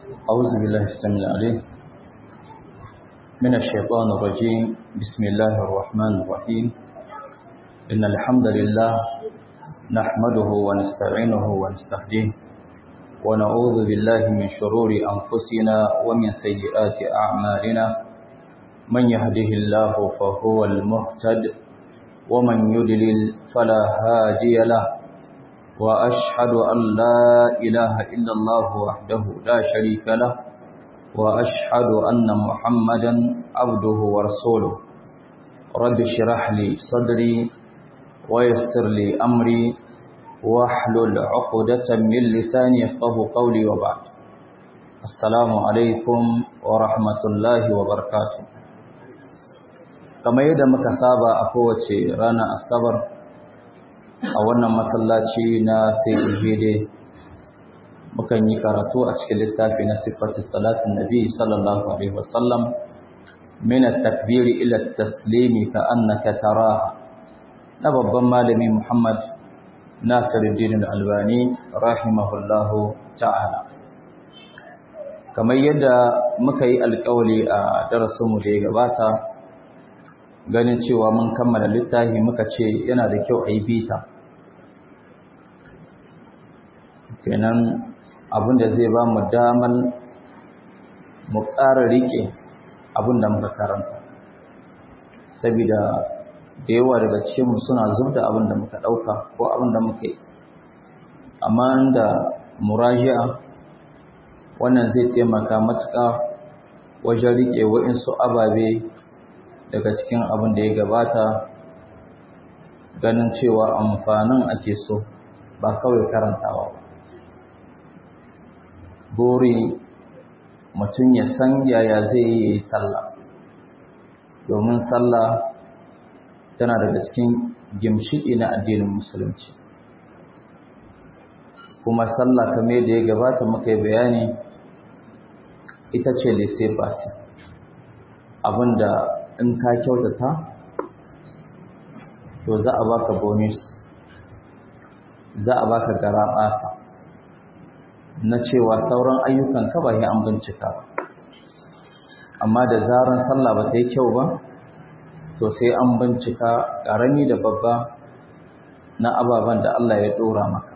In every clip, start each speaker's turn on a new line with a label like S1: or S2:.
S1: أعوذ بالله السميع العليم من الشيطان الرجيم بسم الله الرحمن الرحيم إن الحمد لله نحمده ونستعينه ونستهديه ونعوذ بالله من شرور أنفسنا ومن سيئات أعمالنا من يهده الله فهو المهتد ومن يدلل فلا هادي له وأشهد أن لا إله إلا الله وحده لا شريك له وأشهد أن محمدا عبده ورسوله رب اشرح لي صدري ويسر لي أمري واحلل عقدة من لساني يفقه قولي وبعد السلام عليكم ورحمة الله وبركاته كما يدى مكسابة أخوة رانا الصبر a wannan masallaci na sai ujede mukan yi karatu a cikin littafi na sifatu salatin nabi sallallahu alaihi wasallam min at-takbiri ila at-taslimi ka annaka taraha na babban malami Muhammad Nasiruddin Al-Albani rahimahullahu ta'ala kamar yadda muka yi alƙawari a darasinmu da ya gabata ganin cewa mun kammala littafi muka ce yana da kyau a yi bita kenan abinda zai ba mu damar mu ƙara riƙe abinda muka karanta saboda da yawa daga cikinmu suna zubda abinda muka ɗauka ko abinda muka yi amma da muraji'a wannan zai taimaka matuƙa wajen riƙe waɗansu ababe daga cikin abin da ya gabata ganin cewa amfanin ake so ba kawai karantawa ba buri mutum ya san yaya zai yi yi sallah domin sallah tana daga cikin gimshiɗi na addinin musulunci kuma sallah kamar da ya gabata muka yi bayani ita ce lise basi abinda in ka kyautata to za a baka bonus za a baka garaɓasa na cewa sauran ayyukan ka ba an bincika ba amma da zaran sallah ba ta yi kyau ba to sai an bincika ƙarami da babba na ababen da Allah ya ɗora maka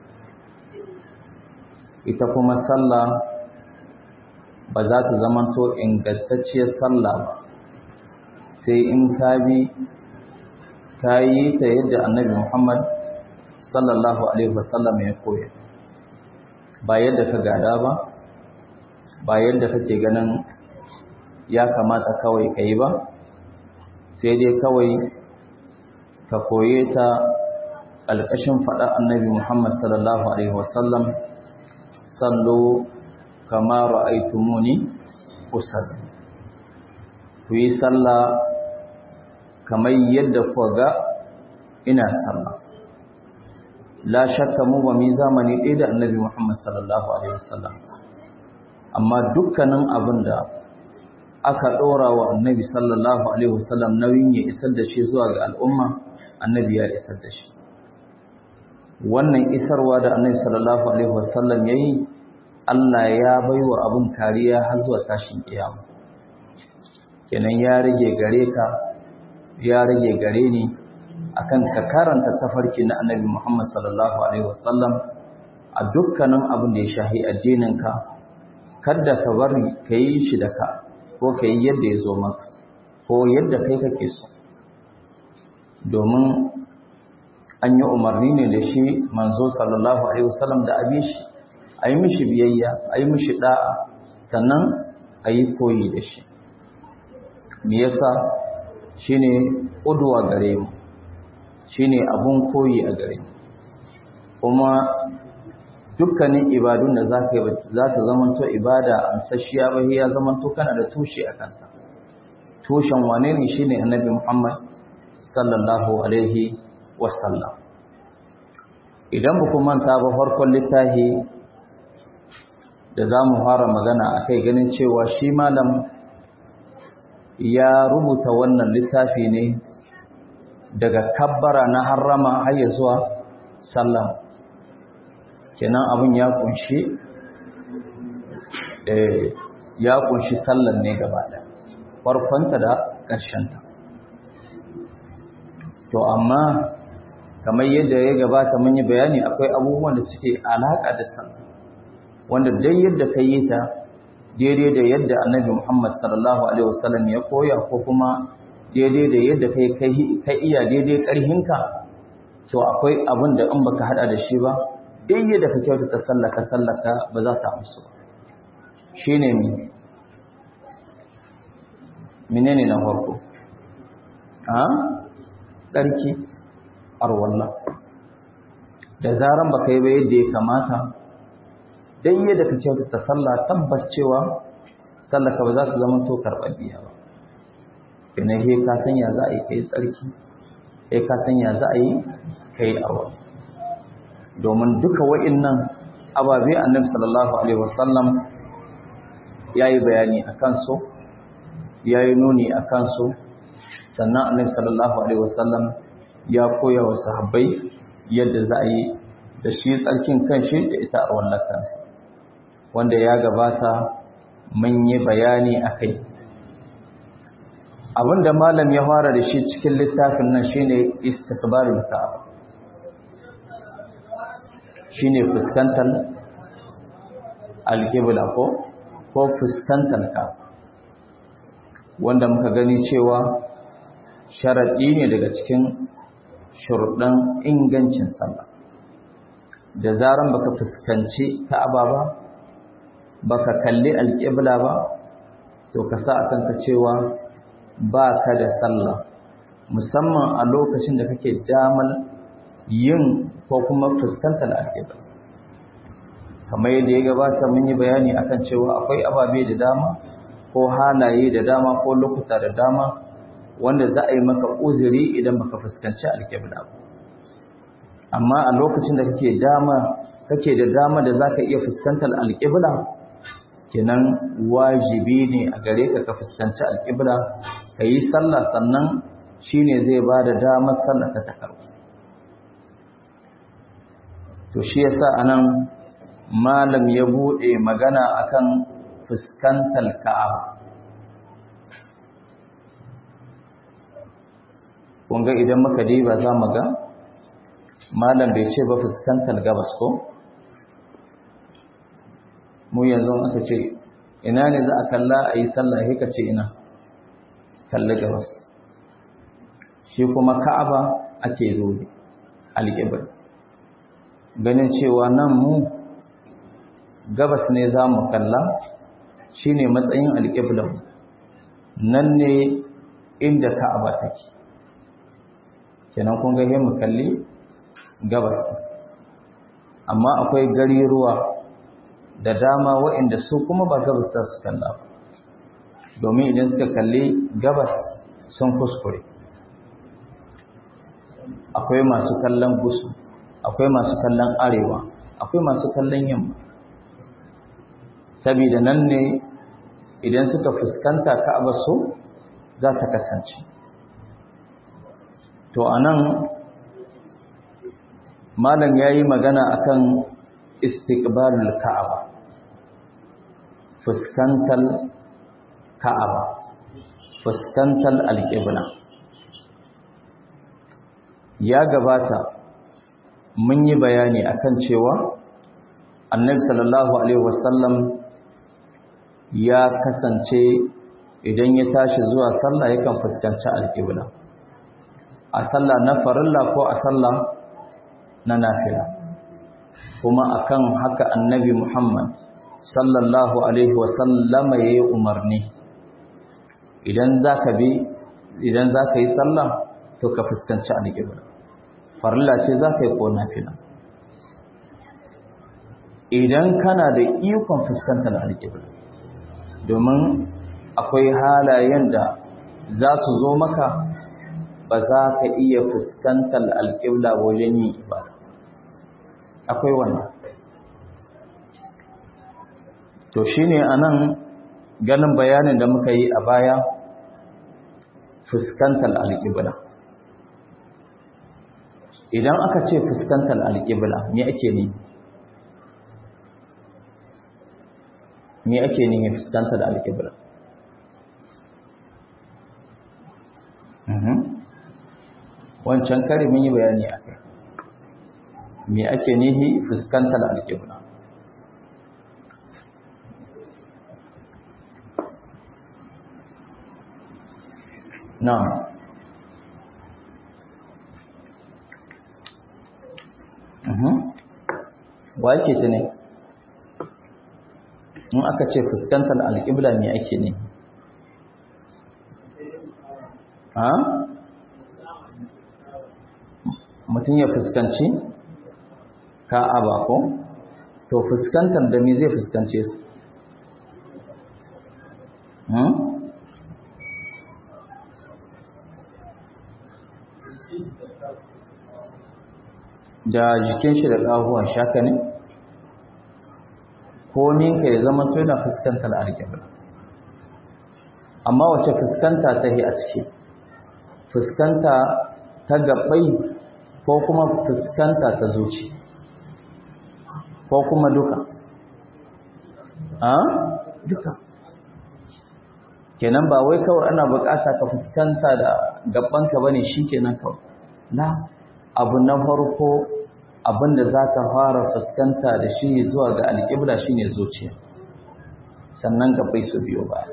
S1: ita kuma sallah ba za ta zamanto ingantacciyar sallah ba sai in ka bi ka yi ta yadda annabi Muhammad sallallahu alaihi wasallam ya koya ba yadda ka gada ba ba yadda kake ganin ya kamata kawai ka yi ba sai dai kawai ka koye ta ƙalƙashin faɗa annabi Muhammad sallallahu alaihi wasallam sallo kama ra'aitumuni usalli ku yi sallah kamar yadda ku ga ina sallah la shakka mu ba mu zamani ɗaya da annabi Muhammad sallallahu alaihi wasallam amma dukkanin abin da aka ɗora wa annabi sallallahu alaihi wasallam nauyin ya isar da shi zuwa ga al'umma annabi ya isar da shi wannan isarwa da annabi sallallahu alaihi wasallam yayi Allah ya baiwa abin kariya har zuwa tashin kiyama kenan ya rage gare ka ya rage gare ni akan ka karanta tafarki na annabi Muhammad sallallahu alaihi wasallam a dukkanin abin da ya shahi addininka kada ka bari ka yi shi da ka ko ka yi yadda ya zo maka ko yadda kai kake so domin an yi umarni ne da shi manzo sallallahu alaihi wasallam da abi shi a yi mishi biyayya a yi mishi da'a sannan a yi koyi da shi me yasa shine udwa gare mu shine abun koyi a gare mu kuma dukkanin ibadun da zaka yi za ta zamanto ibada amsashiya ba ya zamanto kana da tushe a kanta tushen wane ne shine annabi Muhammad sallallahu alaihi wasallam idan ba ku manta ba farkon littafi da za mu fara magana a kai ganin cewa shi malam ya rubuta wannan littafi ne daga kabbara na harrama har zuwa sallam kenan abin ya kunshi ya kunshi sallar ne gaba ɗaya farkonta da ƙarshenta to amma kamar yadda ya gabata mun yi bayani akwai abubuwan da suke alaƙa da sallah wanda dai yadda ka yi ta daidai da yadda annabi Muhammad sallallahu alaihi wasallam ya koya ko kuma daidai da yadda kai ka iya daidai ƙarhinka to akwai abin da in baka hada da shi ba daidai da ka kyautata sallaka sallaka ba za ta amsu shine mi menene na farko a tsarki arwalla da zaran baka yi ba yadda ya kamata dan yadda ka kyautata sallah tabbas cewa sallaka ba za ta zama to karɓaɓɓiya ba ina he ka sanya za a yi kai tsarki he ka sanya za a yi kai arwa domin duka wa'innan ababe annabi sallallahu alaihi wasallam yayi bayani akan su yayi nuni akan su sannan annabi sallallahu alaihi wasallam ya koya wa sahabbai yadda za a yi da shi tsarkin kanshi da ita arwallaka wanda ya gabata mun yi bayani akai abinda malam ya fara da shi cikin littafin nan shine istiqbalul ka'aba shine fuskantar alqibla ko ko fuskantar ka'aba wanda muka gani cewa sharadi ne daga cikin shurdan ingancin sallah da zaran baka fuskanci ka'aba ba baka kalli alqibla ba to ka sa akan ka cewa ba ka da sallah musamman a lokacin da kake damar yin ko kuma fuskantar alƙibla kamar yadda ya gabata mun yi bayani akan cewa akwai ababe da dama ko halaye da dama ko lokuta da dama wanda za a yi maka uzuri idan baka fuskanci alƙibla ba amma a lokacin da kake dama kake da dama da zaka iya fuskantar alƙibla kenan wajibi ne a gare ka ka fuskanci alƙibla ka yi sallah sannan shi ne zai ba da damar sallah ta takarwa to shi yasa anan malam ya buɗe magana akan fuskantar ka'aba kunga idan muka diba za mu ga malam bai ce ba fuskantar gabas ko mu yanzu aka ce ina ne za a kalla a yi sallah hika ce ina kalli gabas shi kuma ka'aba ake zobe alƙibar ganin cewa nan mu gabas ne za mu kalla shi ne matsayin alƙiblar nan ne inda ka'aba take kenan kun ga mu kalli gabas amma akwai gari ruwa da dama waɗanda su kuma ba gabas za su kalla ba domin idan suka kalli gabas sun kuskure akwai masu kallon gusu akwai masu kallon arewa akwai masu kallon yamma saboda nan ne idan suka fuskanta ka'aba su za ta kasance to anan malam yayi magana akan istiqbalul ka'aba fuskantar ka'aba fuskantar alƙibla ya gabata mun yi bayani akan cewa annabi sallallahu alaihi wasallam ya kasance idan ya tashi zuwa sallah yakan fuskanci alƙibla a sallah na farilla ko a sallah na nafila kuma akan haka annabi Muhammad sallallahu alaihi wasallama yayi umarni idan zaka bi idan zaka yi sallah to ka fuskanci alƙibla farilla ce zaka yi ko nafila idan kana da ikon fuskantar alƙibla domin akwai halayen da za su zo maka ba za ka iya fuskantar alƙibla wajen yin ibada akwai wannan to shine anan ganin bayanin da muka yi a baya fuskantar alƙibla idan aka ce fuskantar alƙibla me ake ne me ake nihi fuskanta da alƙibla wancan kare mun yi bayani a kai me ake nihi fuskanta da alƙibla na'am wa yake ta ne in aka ce fuskantar alƙibla ne ake ne ha mutum ya fuskanci ka'aba ko to fuskantar da me zai fuskance su da jikin shi da ƙahuwan shaka ne ko ninka ya zama to yana fuskantar alƙibla amma wace fuskanta ta yi a ciki fuskanta ta gabai ko kuma fuskanta ta zuci ko kuma duka a duka kenan ba wai kawai ana bukata ka fuskanta da gabanka bane shikenan kawai la abu na farko abinda za ka fara fuskanta da shi zuwa ga alƙibla shi ne zuciya sannan gabai su biyo ba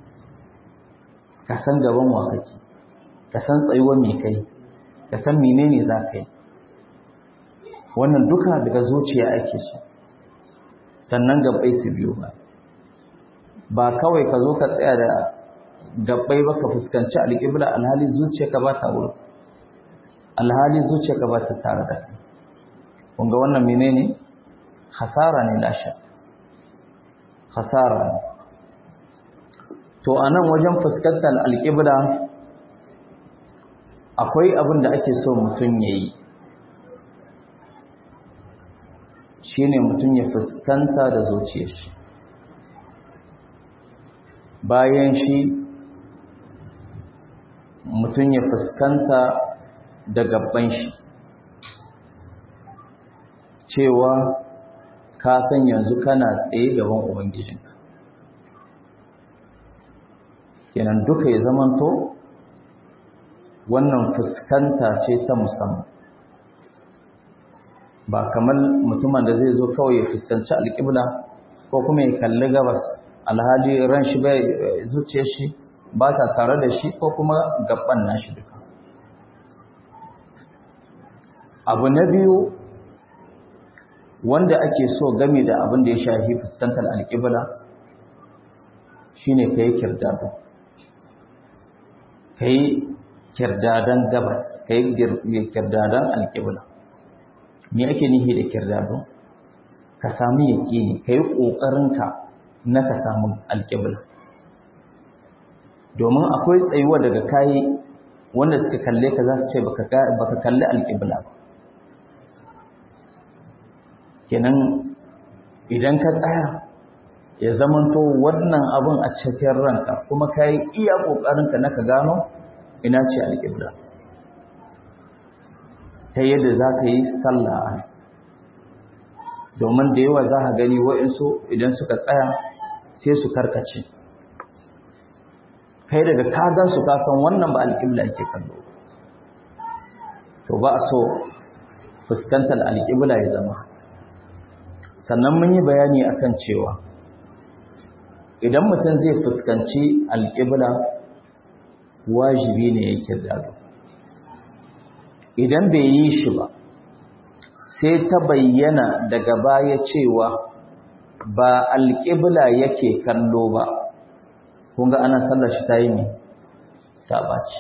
S1: ka san gaban wa kake ka san tsayuwa mai kai ka san menene za ka yi wannan duka daga zuciya ake so sannan gabai su biyo ba ba kawai ka zo ka tsaya da gabbai ba ka fuskanci alƙibla alhali zuciya ka ba ta wurin alhali zuciya ka ba ta tare da kai kunga wannan menene hasara ne lasha hasara ne to anan wajen fuskantar alƙibla akwai abin da ake so mutum ya yi shi ne mutum ya fuskanta da zuciyar shi bayan shi mutum ya fuskanta da gaban shi cewa ka san yanzu kana tsaye gaban ubangijinka kenan duka ya zamanto wannan fuskanta ce ta musamman ba kamar mutumin da zai zo kawai ya fuskanci alƙibla ko kuma ya kalli gabas alhali ran shi bai zuciya shi ba ta tare da shi ko kuma gaban nashi duka abu na biyu wanda ake so game da abin da ya shafi fuskantar alƙibla shine kai kirdado kai kirdadan gabas kai kirdadan alƙibla me ake nihi da kirdado ka samu yaƙini kai ƙoƙarinka na ka samu alƙibla domin akwai tsayuwa daga kayi wanda suka kalle ka za su ce baka kalli alƙibla ba kenan idan ka tsaya ya zamanto wannan abun a cikin ranka kuma ka yi iya ƙoƙarinka na ka gano ina ce alƙibla ta yadda za ka yi sallah domin da yawa za ka gani wa'insu idan suka tsaya sai su karkace kai daga kagan su kasan wannan ba alƙibla ke kallo to ba a so fuskantar alƙibla ya zama sannan mun yi bayani akan cewa idan mutum zai fuskanci alƙibla wajibi ne ya kirdado idan bai yi shi ba sai ta bayyana daga baya cewa ba alƙibla yake kallo ba kunga ana sallar shi ta yi ne ta ɓaci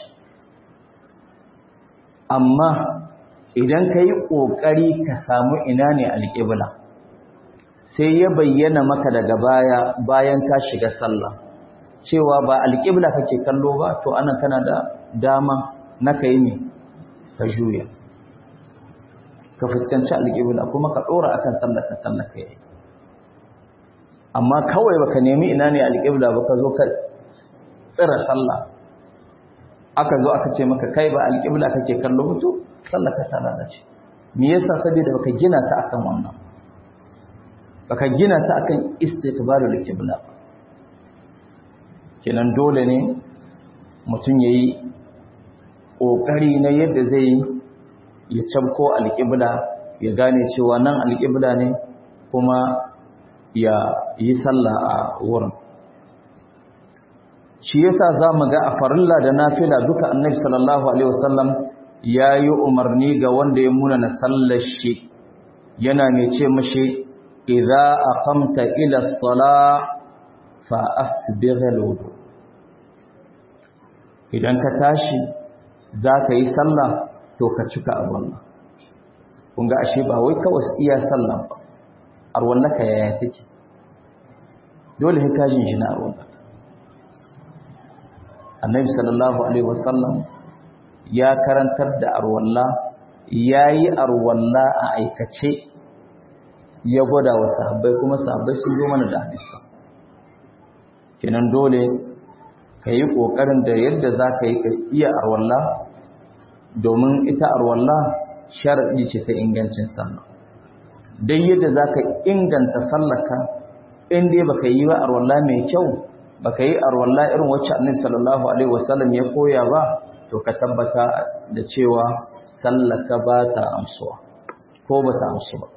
S1: amma idan ka yi ƙoƙari ka samu ina ne alƙibla sai ya bayyana maka daga baya bayan ka shiga sallah cewa ba alƙibla kake kallo ba to anan kana da dama na kai ne ka juya ka fuskanci alƙibla kuma ka ɗora akan sallah ka sallah ka yi amma kawai baka nemi ina ne alƙibla ba ka zo ka tsira sallah aka zo aka ce maka kai ba alƙibla kake kallo ba to sallah ka tana da shi me yasa saboda baka gina ta akan wannan baka gina ta akan istiqbalul qibla kenan dole ne mutum yayi kokari na yadda zai ya cabko alqibla ya gane cewa nan alqibla ne kuma ya yi sallah a wurin shi yasa zamu ga a farilla da nafila duka annabi sallallahu alaihi wasallam yayi umarni ga wanda ya muna na sallar shi yana mai ce mashi idza aqamta ila as-salah fa asbigh al-wudu idan ka tashi zaka yi sallah to ka cika abun kun ga ashe ba wai kawai iya sallah ba arwallaka yaya take dole sai ka jin shi na arwallaka annabi sallallahu alaihi wasallam ya karantar da arwalla yayi arwalla a aikace ya gwada wa sahabbai kuma sahabbai sun zo mana da hadisi kenan dole yi kokarin da yadda zaka yi ka iya arwalla domin ita arwalla sharadi ce ta ingancin sallah dai yadda zaka inganta sallarka in dai baka yi ba arwalla mai kyau baka yi arwalla irin wacce annabi sallallahu alaihi wasallam ya koya ba to ka tabbata da cewa sallaka ba ta amsuwa ko ba ta amsu ba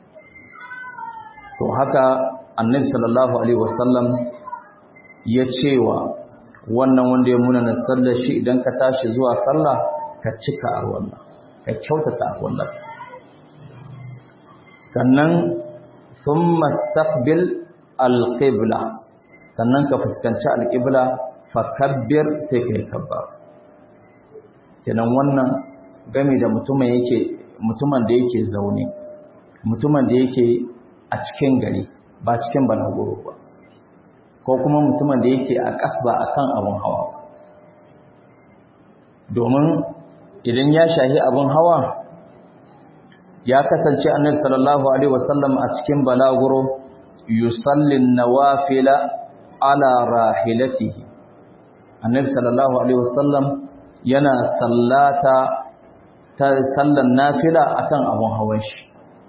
S1: to haka annabi sallallahu alaihi wasallam ya cewa wannan wanda ya muna sallar shi idan ka tashi zuwa sallah ka cika arwalla ka kyautata arwalla sannan thumma istaqbil alqibla sannan ka fuskanci alqibla fakabbir sai kai kabbar kenan wannan game da mutumin yake mutumin da yake zaune mutumin da yake a cikin gari ba cikin balaguro ba ko kuma mutumin da yake a kasba akan abun hawa domin idan ya shahi abun hawa ya kasance annabi sallallahu alaihi wasallam a cikin balaguro yusallin nawafila ala rahilatihi annabi sallallahu alaihi wasallam yana sallata ta sallan nafila akan abun hawan shi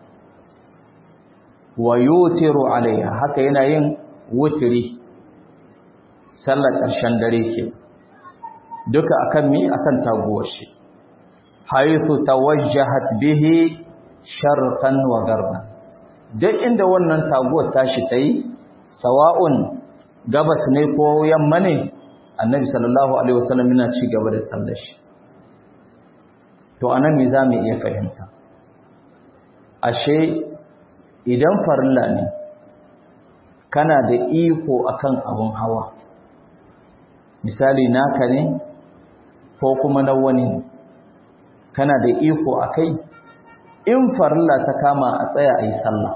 S1: wa yutiru alaiha haka yana yin wutiri sallar ƙarshen dare ke duka akan mi akan taguwar shi haythu tawajjahat bihi sharqan wa garban duk inda wannan taguwar tashi tayi sawa'un gabas ne ko yamma ne annabi sallallahu alaihi wasallam yana ci gaba da sallar shi to anan me zamu iya fahimta ashe idan farilla ne kana da iko akan abun hawa misali naka ne ko kuma na wani ne kana da iko akai in farilla ta kama a tsaya a yi sallah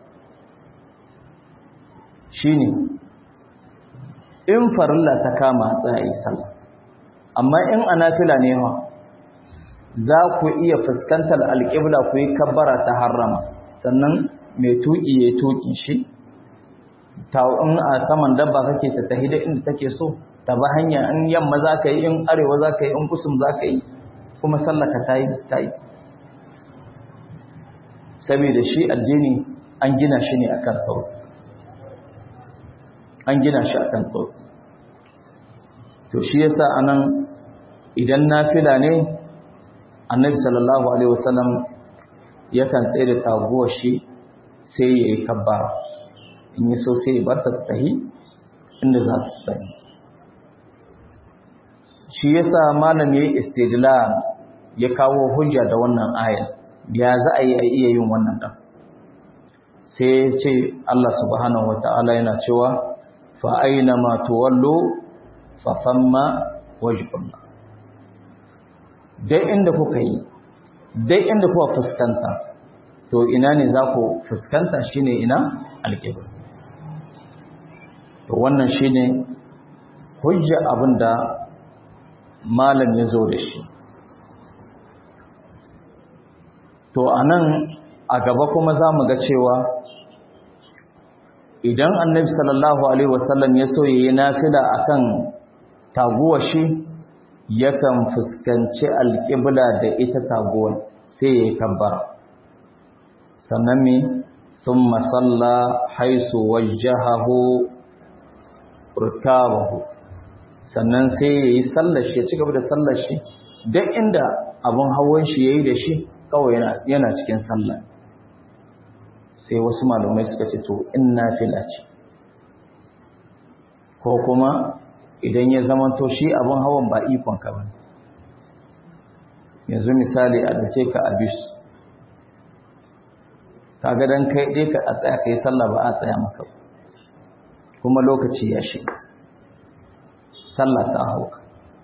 S1: shine in farilla ta kama a tsaya a yi sallah amma in anafila ne ha za ku iya fuskantar alƙibla ku yi kabbara ta harrama sannan mai tuƙi ya tuƙi shi ta in a saman dabba kake ta tahi da inda take so ta ba hanya in yamma za ka yi in arewa za ka yi in kusum za ka yi kuma sallaka ta yi ta yi saboda shi addini an gina shi ne akan sauki an gina shi akan sauki to shi yasa anan idan nafila ne annabi sallallahu alaihi wasallam yakan tsaye da taguwar shi sai ya yi kabbara in yi so sai ya bar ta tahi inda za ta tsaye shi yasa malam yayi istidlal ya kawo hujja da wannan ayat ya za a yi a iya yin wannan dan sai ya ce Allah subhanahu wataala yana cewa fa aina ma tuwallu fa thamma wajhullah dai inda kuka yi dai inda kuka fuskanta to ina ne za ku fuskanta shine ina alƙibla to wannan shine hujja abinda malam ya zo da shi to anan a gaba kuma za mu ga cewa idan annabi sallallahu alaihi wasallam ya so yayi nafila akan taguwa shi yakan fuskanci alƙibla da ita taguwar sai ya yi kabbara sannan me thumma salla haisu wajjahahu rikabahu sannan sai yayi sallar shi ya ci gaba da sallar shi duk inda abun hawan shi yayi da shi kawai yana yana cikin sallah sai wasu malumai suka ce to inna fila ce ko kuma idan ya zama to shi abun hawan ba ikon ka bane yanzu misali a dauke ka a bis kaga dan kai dai ka tsaya kai sallah ba a tsaya maka kuma lokaci ya shiga sallah ta hauka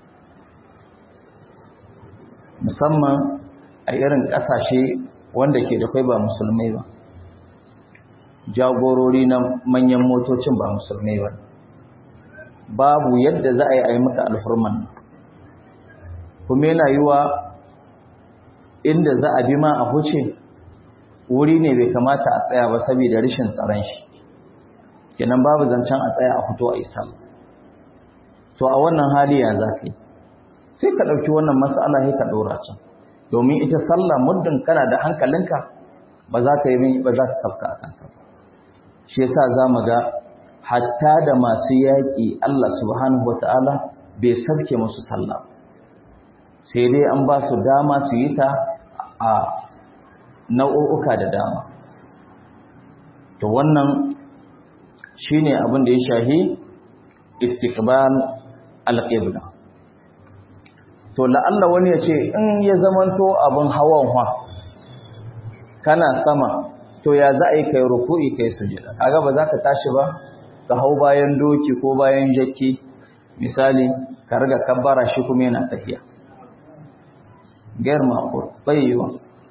S1: musamman a irin kasashe wanda ke da kai ba musulmai ba jagorori na manyan motocin ba musulmai ba babu yadda za a yi a yi maka alfurman kuma yana yiwa inda za a bi ma a huce wuri ne bai kamata a tsaya ba saboda rashin tsaron shi kenan babu zancen a tsaya a fito a yi sallah to a wannan hali ya za ka yi sai ka ɗauki wannan matsala sai ka ɗora can domin ita sallah muddin kana da hankalinka ba za ka yi ba za ka sauka a kanka shi yasa za mu ga hatta da masu yaƙi Allah subhanahu wata'ala bai sabke musu sallah sai dai an ba su dama su yi ta a nau'uka da dama to wannan shine abin da ya shahi istiqbal alqibla to la'alla wani ya ce in ya zamanto abin hawan hwa kana sama to ya za a yi kai ruku'i kai sujada kaga ba za ka tashi ba ka hau bayan doki ko bayan jakki misali ka riga kabbara shi kuma yana tafiya gair maqul bayyiwa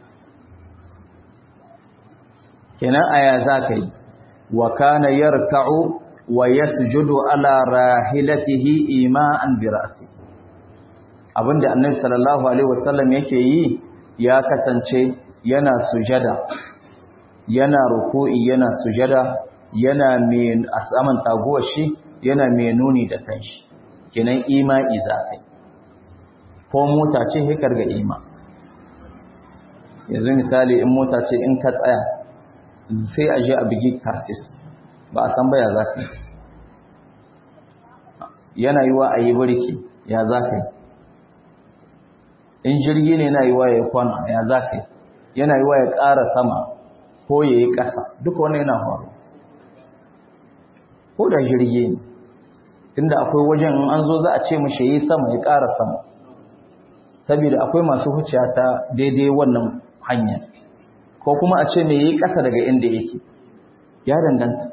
S1: kenan aya za ka yi wa kana yarka'u wa yasjudu ala rahilatihi ima'an bi ra'si abinda annabi sallallahu alaihi wasallam yake yi ya kasance yana sujada yana ruku'i yana sujada yana mai asaman taguwar shi yana mai nuni da kanshi kenan ima'i zakai ko mota ce hikar ga ima yanzu misali in mota ce in ka tsaya sai a je a bigi kasis ba a san ba ya zakai yana yiwa a yi birki ya zakai in jirgi ne yana yiwa ya yi kwana ya zakai yana yiwa ya ƙara sama ko ya yi ƙasa duka wani yana faru ko da jirgi ne tunda akwai wajen in an zo za a ce mashi yi sama ya ƙara sama saboda akwai masu huciya ta daidai wannan hanya ko kuma a ce me yi ƙasa daga inda yake ya danganta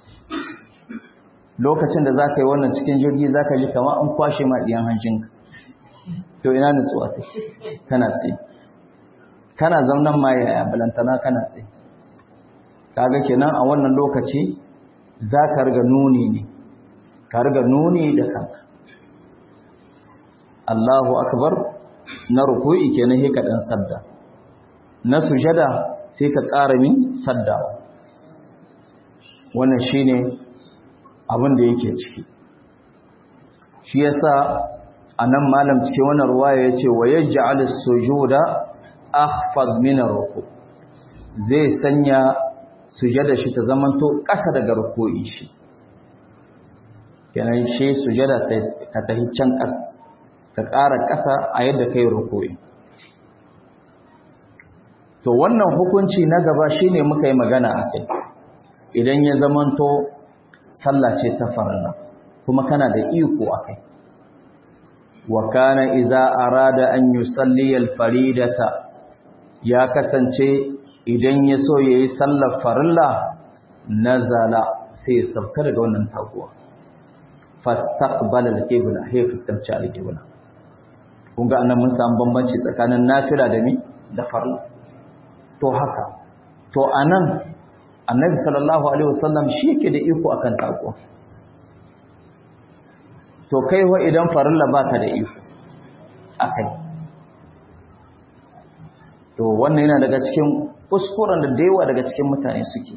S1: lokacin da za ka yi wannan cikin jirgi za ka ji kama an kwashe ma ɗiyan hancinka to ina nutsuwa ta kana tsaye kana zaunan ma yaya balantana kana tsaye kaga kenan a wannan lokaci za ka riga nuni ne ka riga nuni da kanka Allahu akbar na ruku'i kenan sai ka dan sadda na sujada sai ka ƙara min saddawa wannan shine abin da yake ciki shi yasa anan malam cikin wannan ruwaya yace wa yaj'al as-sujuda akhfad min ar-ruku zai sanya sujada shi ta zamanto ƙasa daga ruku'i shi kenan shi sujada ka tahi can ƙasa ka ƙara ƙasa a yadda kai ruku'i to wannan hukunci na gaba shine muka yi magana akai idan ya zamanto sallah ce ta farilla kuma kana da iko akai wa kana idza arada an yusalli al-faridata ya kasance idan ya so yayi sallar farilla nazala sai ya sauka daga wannan taguwa fastaqbala al-qibla hay fuskanci al-qibla kun ga annan mun samu bambanci tsakanin nafila da mi da farilla to haka to anan annabi sallallahu alaihi wasallam shi yake da iko akan taguwa to kai wa idan farilla baka da iko akai to wannan yana daga cikin kuskuren da da yawa daga cikin mutane suke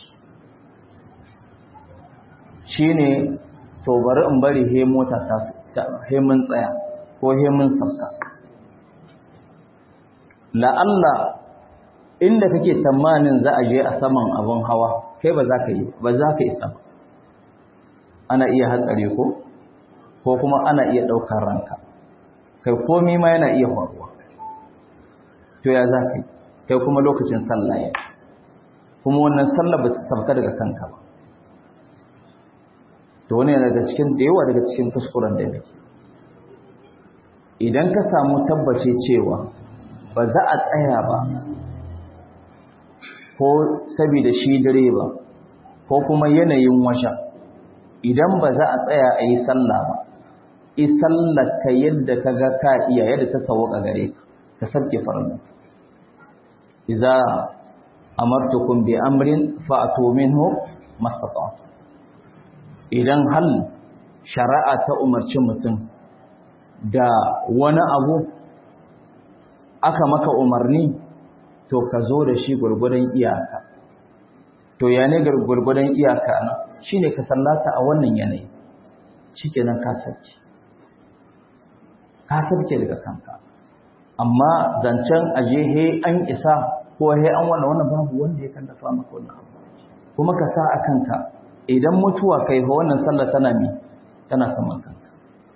S1: shine to bari in bari he mota ta he mun tsaya ko he mun sauka la'alla inda kake tamanin za a je a saman abin hawa kai ba za ka yi ba za ka isa ba ana iya hatsari ko ko kuma ana iya ɗaukar ranka kai komi ma yana iya faruwa to ya za ka yi kai kuma lokacin sallah ya kuma wannan sallah ba ta sabka daga kanka ba to wani daga cikin da yawa daga cikin kuskuren da muke idan ka samu tabbace cewa ba za a tsaya ba ko saboda shi direba ko kuma yanayin washa idan ba za a tsaya a yi sallah ba yi sallaka yadda ka ga ka iya yadda ta sauka gare ka ka sabke farnan iza amartukum bi amrin fa'tu minhu mastata'tu idan hal shari'a ta umarci mutum da wani abu aka maka umarni to ka zo da shi gurgudan iyaka to ya ne gurgudan iyaka na shine ka sallata a wannan yanayi shikenan ka sarki ka sarki daga kanka amma zancen aje he an isa ko he an wannan wannan babu wanda ya kallafa maka wannan abu kuma ka sa a kanka idan mutuwa kai fa wannan sallah tana mi tana saman kanka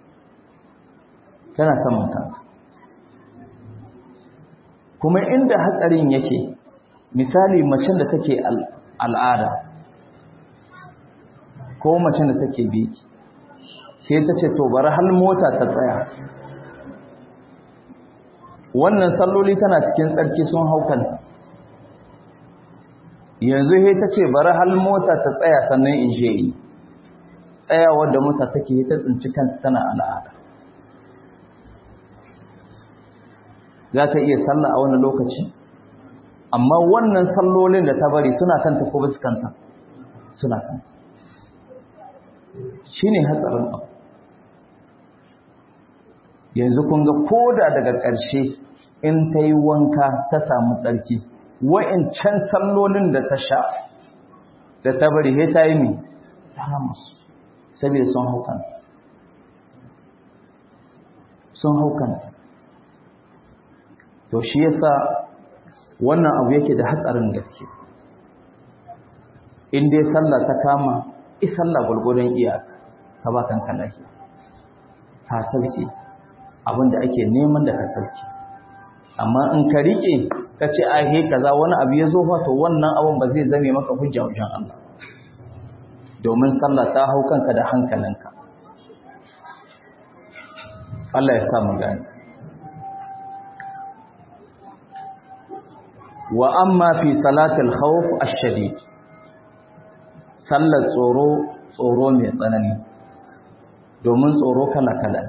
S1: tana saman kanka kuma inda hatsarin yake misali macen da take al'ada ko macen da take biki sai ta ce to bari hal mota ta tsaya wannan salloli tana cikin tsarki sun haukan yanzu he ta ce bari hal mota ta tsaya sannan in je yi tsayawar da mota take ta tsinci kanta tana al'ada za ta iya sallah a wannan lokaci amma wannan sallolin da ta bari suna kanta ko basu kanta suna kanta shine hatsarin abu yanzu kun ga koda daga ƙarshe in ta yi wanka ta samu tsarki wa'incan sallolin da ta sha da ta bari he ta yi mai ta musu saboda sun haukanta sun haukanta to shi yasa wannan abu yake da hatsarin gaske in dai sallah ta kama i sallah gurgurdan iyaka ka ba kanka lafiya ka sauke abinda ake neman da ka sauke amma in ka rike ka ce ai he kaza wani abu ya zo fa to wannan abun ba zai zame maka hujja wajen Allah domin sallah ta hau kanka da hankalinka Allah ya sa mu gani wa amma fi salatul khawf ash-shadid sallar tsoro tsoro mai tsanani domin tsoro kala kala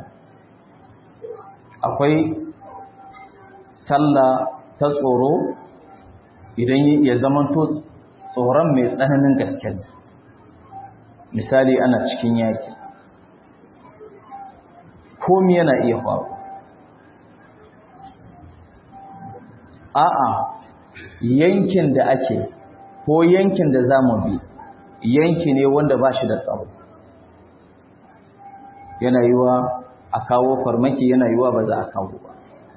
S1: akwai sallah ta tsoro idan ya zamanto tsoron mai tsananin gaske misali ana cikin yaki komi yana iya faru a'a yankin da ake ko yankin da za mu bi yanki ne wanda ba shi da tsaro yana yiwa a kawo farmaki yana yiwa ba za a kawo ba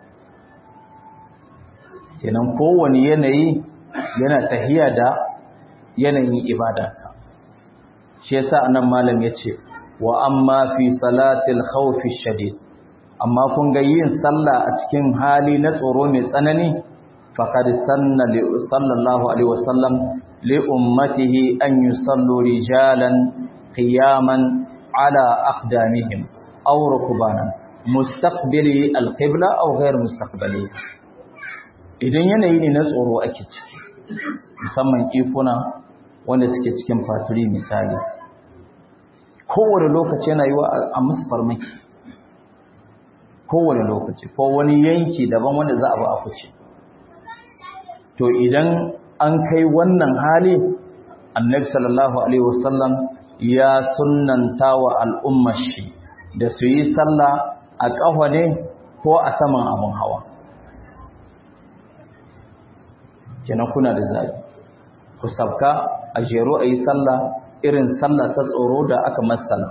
S1: kenan kowane yanayi yana tahiya da yanayin ibadarka shi yasa anan malam yace wa amma fi salatil khawfi shadid amma kun ga yin sallah a cikin hali na tsoro mai tsanani faqad sanna li sallallahu alaihi wasallam li ummatihi an yusallu rijalan qiyaman ala aqdamihim aw rukbanan mustaqbili alqibla aw ghayr mustaqbali idan yanayi ne na tsoro ake ciki musamman ikuna wanda suke cikin faturi misali kowane lokaci yana yiwa a musu farmaki kowane lokaci ko wani yanki daban wanda za a ba a kuce to idan an kai wannan hali annabi sallallahu alaihi wasallam ya sunnanta wa al'ummar shi da su yi sallah a ƙafa ne ko a saman abin hawa kenan kuna da zabi ku sabka a jero a yi sallah irin sallah ta tsoro da aka matsala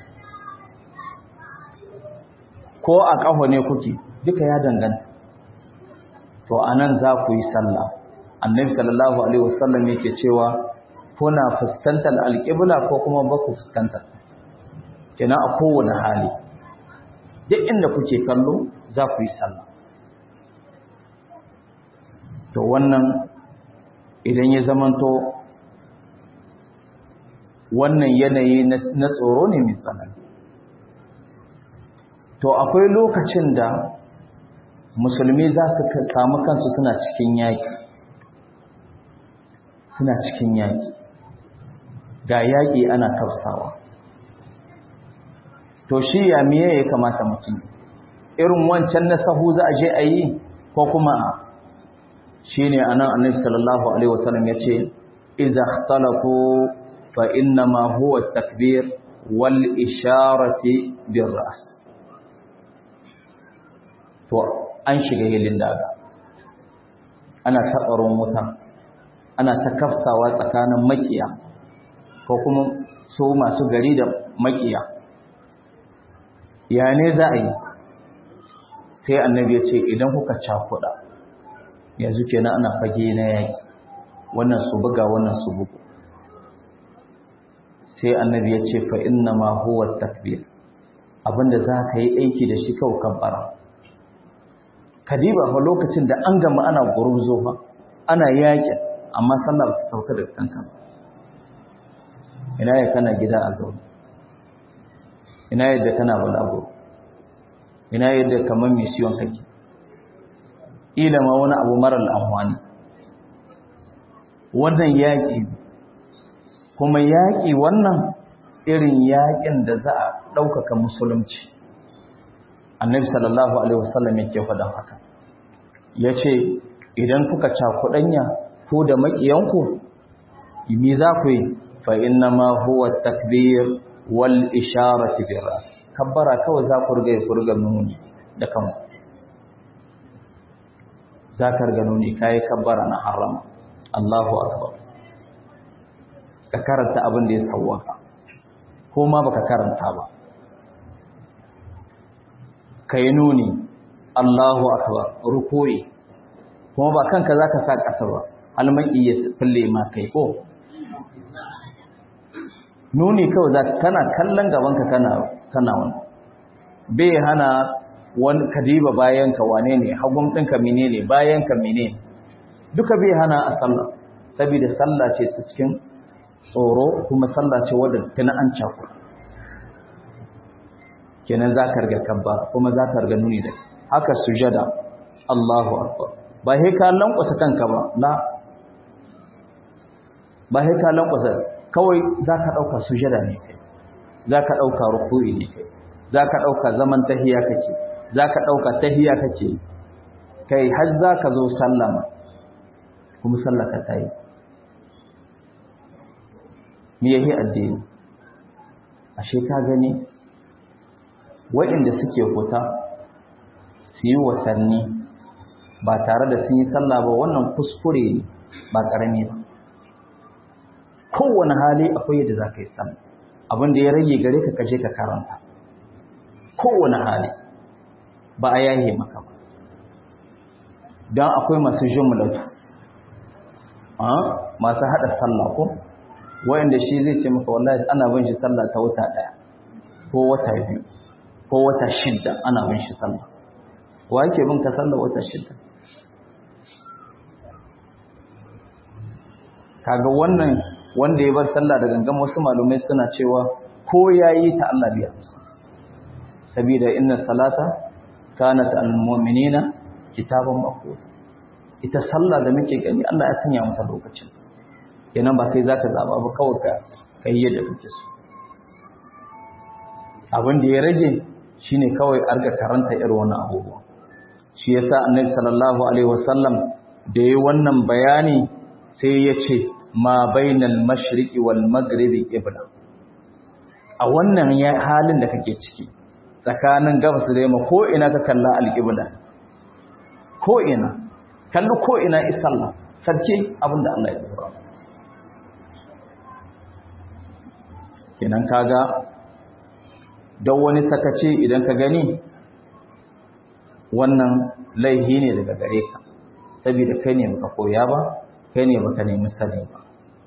S1: ko a ƙaho ne kuke duka ya danganta to a nan za ku yi sallah annabi sallallahu alaihi wasallam yake cewa kuna fuskantar alƙibla ko kuma ba ku fuskantar kenan a kowane hali duk inda kuke kallo za ku yi sallah to wannan idan ya zamanto wannan yanayi na tsoro ne mai tsanani to akwai lokacin da musulmi za su samu kansu suna cikin yaƙi suna cikin yaƙi ga yaƙi ana kafsawa to shi ya miye ya kamata mutum irin wancan na sahu za a je a yi ko kuma shi ne a nan annabi sallallahu alaihi wasallam ya ce iza talaku fa innama huwa takbir wal isharati bir ras to an shiga hilin daga ana taɓarin wuta ana ta kafsawa tsakanin makiya ko kuma so masu gari da makiya ya ne za a yi sai annabi ya ce idan kuka cakuɗa yanzu kenan ana fage na yaƙi wannan su buga wannan su bugu sai annabi ya ce fa inna ma huwa takbir abinda za ka yi aiki da shi kawai kabbara kadiba fa lokacin da an gama ana gurzo fa ana yaƙi amma sallah ba ta sauka da kanka ina ya kana gida a zaune ina yadda kana balaguro ina yadda kamar mission kake ila ma wani abu marar amfani wannan yaƙi kuma yaƙi wannan irin yaƙin da za a ɗaukaka musulunci annabi sallallahu alaihi wasallam yake faɗan haka ya ce idan kuka cakuɗanya ko da maƙiyanku mi za ku yi fa inna ma huwa takbir wal isharati bir ras kabbara kawai za ku riga ku riga nuni da kanku za ka riga nuni kai kabbara na harama Allahu akbar ka karanta abin da ya sawwaka ko ma baka karanta ba kai nuni Allahu akbar ruku'i kuma ba kanka zaka sa ƙasa ba almaki ya fille ma kai ko nuni kawai za kana kallon gabanka kana kana wani bai hana wani kadiba bayanka wane ne hagun ɗinka mene ne bayanka mene ne duka bai hana a sallah saboda sallah ce ta cikin tsoro kuma sallah ce wadda tana an cako kenan za ka riga kabba kuma za ka riga nuni da haka sujada Allahu akbar ba sai ka lankwasa kanka ba la ba sai ka lankwasa kawai za ka ɗauka sujada ne kai za ka ɗauka ruku'i ne kai za ka ɗauka zaman tahiya kake za ka ɗauka tahiya kake kai har za ka zo sallama kuma sallaka ta yi me yahi addini ashe ka gani waɗanda suke huta su yi watanni ba tare da sun yi sallah ba wannan kuskure ne ba ƙarami ba kowane hali akwai yadda za ka yi sallah abin da ya rage gare ka kaje ka karanta kowane hali ba a yahe maka ba don akwai masu jumlatu masu haɗa sallah ko wayanda shi zai ce maka wallahi ana bin shi sallah ta wata ɗaya ko wata biyu ko wata shidda ana bin shi sallah wa yake bin ka sallah wata shidda kaga wannan wanda ya bar sallah da gangan wasu malumai suna cewa ko yayi ta Allah biya musu saboda inna salata kanat al mu'minina kitaban mawquta ita sallah da muke gani Allah ya sanya mata lokacin kenan ba kai zaka zaba ba kawai ka kai yadda kake so abin da ya rage shine kawai arga karanta irin wannan abubuwa shi yasa annabi sallallahu alaihi wasallam da yayi wannan bayani sai ya ce ma bainal mashriqi wal maghribi qibla a wannan halin da kake ciki tsakanin gabas da yamma ko ina ka kalla alqibla ko ina kallu ko ina isalla sarki abinda Allah ya dora kenan kaga don wani sakaci idan ka gani wannan laihi ne daga gare ka saboda kai ne baka koya ba kai ne baka nemi sani ba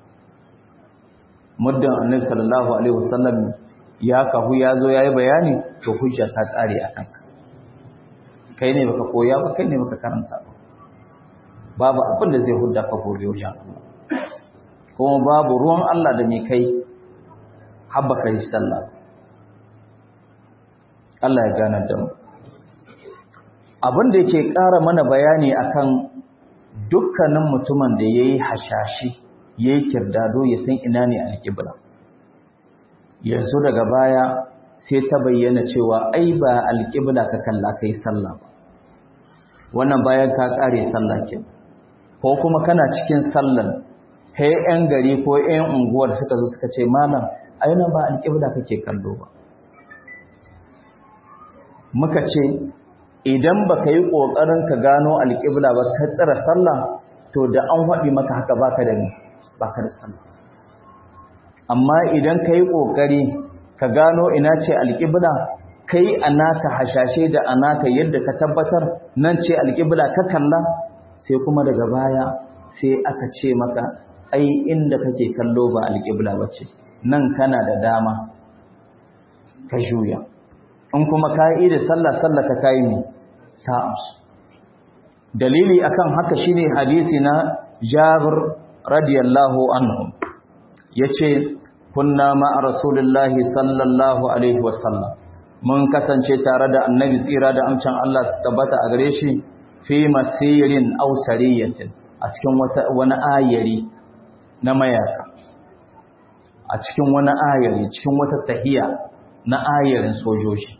S1: muddin annabi sallallahu alaihi wasallam ya kahu ya zo yayi bayani to hujja ta kare a kanka kai ne baka koya ba kai ne baka karanta ba babu abin da zai hudda ka gobe wajen Allah kuma babu ruwan Allah da mai kai habba kai sallah Allah ya gane da mu abin da yake ƙara mana bayani akan dukkanin mutumin da yayi hashashi yayi kirdado ya san ina ne alƙibla yanzu daga baya sai ta bayyana cewa ai ba alƙibla ka kalla kai sallah ba wannan bayan ka ƙare sallah ke ko kuma kana cikin sallan sai ƴan gari ko ƴan unguwar suka zo suka ce malam ai nan ba alƙibla kake kallo ba muka ce idan baka yi ƙoƙarin ka gano alƙibla ba ka tsira sallah to da an faɗi maka haka baka da baka da sallah amma idan ka yi ƙoƙari ka gano ina ce alƙibla kai anaka hashashe da anaka yadda ka tabbatar nan ce alƙibla ka kalla sai kuma daga baya sai aka ce maka ai inda kake kallo ba alƙibla ba ce nan kana da dama ka juya in kuma ka yi da sallah sallah ka tayi ne ta amsu dalili akan haka shine hadisi na Jabir radiyallahu anhu yace kunna ma rasulullahi sallallahu alaihi wasallam mun kasance tare da annabi tsira da amcin Allah su tabbata a gare shi fi masirin aw sariyatin a cikin wata wani ayari na mayaka a cikin wani ayari cikin wata tahiya na ayarin sojoji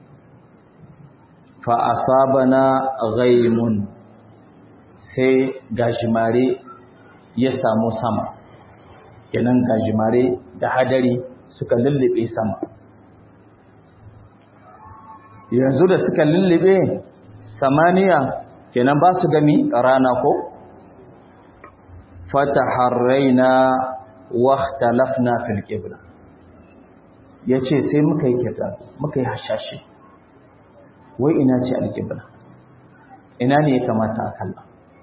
S1: fa asabana ghaimun sai gashimare ya samu sama kenan gajimare da hadari suka lullube sama yanzu da suka lullube samaniya kenan ba su gami rana ko fataharraina wahtalafna fil qibla yace sai muka yi kita muka yi hashashi wai ina ce alqibla ina ne ya kamata a kalla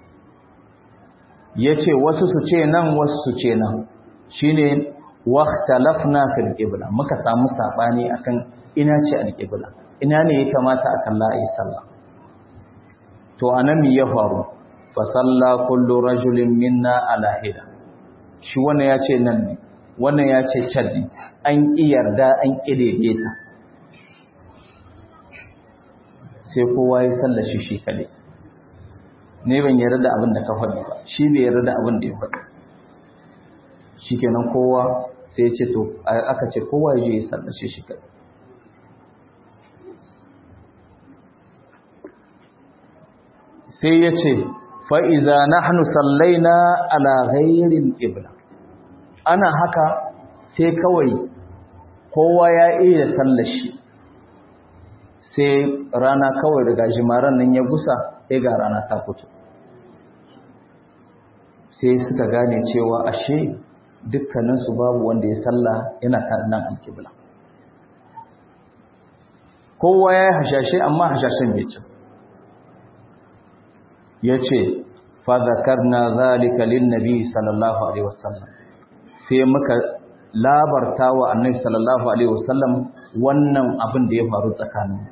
S1: yace wasu su ce nan wasu su ce nan shine wahtalafna fil qibla muka samu sabani akan ina ce alqibla ina ne ya kamata a kalla ayi sallah to anan me ya faru fa salla kullu rajulin minna ala hida shi wannan ya ce nan ne wannan ya ce can ne an ƙi yarda an ƙi ta sai kowa ya salla shi shi kaɗai ne ban yarda da abin da ka faɗi ba shi bai yarda da abin da ya faɗi shi kenan kowa sai ya ce to aka ce kowa ya je ya salla shi shi kaɗai sai ya ce fa'iza na hannu sallaina ala ghairin ƙibla ana haka sai kawai kowa ya iya sallashi sai rana kawai daga jimaran nan ya gusa sai ga rana ta fito sai suka gane cewa ashe dukkaninsu babu wanda ya salla yana nan alƙibla kowa ya yi hashashe amma hashashen bai ci ya ce fadakarna zalika linnabi sallallahu alaihi wasallam sai muka labarta wa annabi sallallahu alaihi wasallam wannan abin da ya faru tsakanin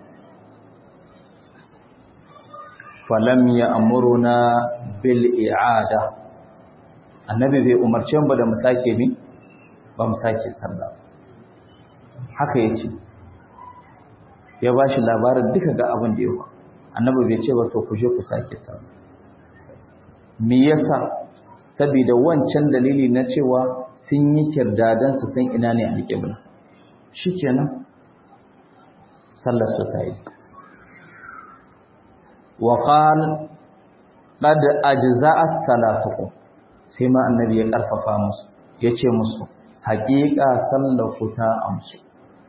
S1: falam ya amuruna bil i'ada annabi bai umarce mu da mu sake bi ba mu sake sallah haka yace ya bashi labarin duka ga abin da ya faru annabi bai ce ba to ku je ku sake sallah me yasa saboda wancan dalili na cewa sun yi kirdadan su san ina ne alƙibla shikenan sallar su ta yi wa qal qad ajza'at salatukum sai ma annabi ya karfafa musu yace musu haƙiƙa sallar ku ta amsu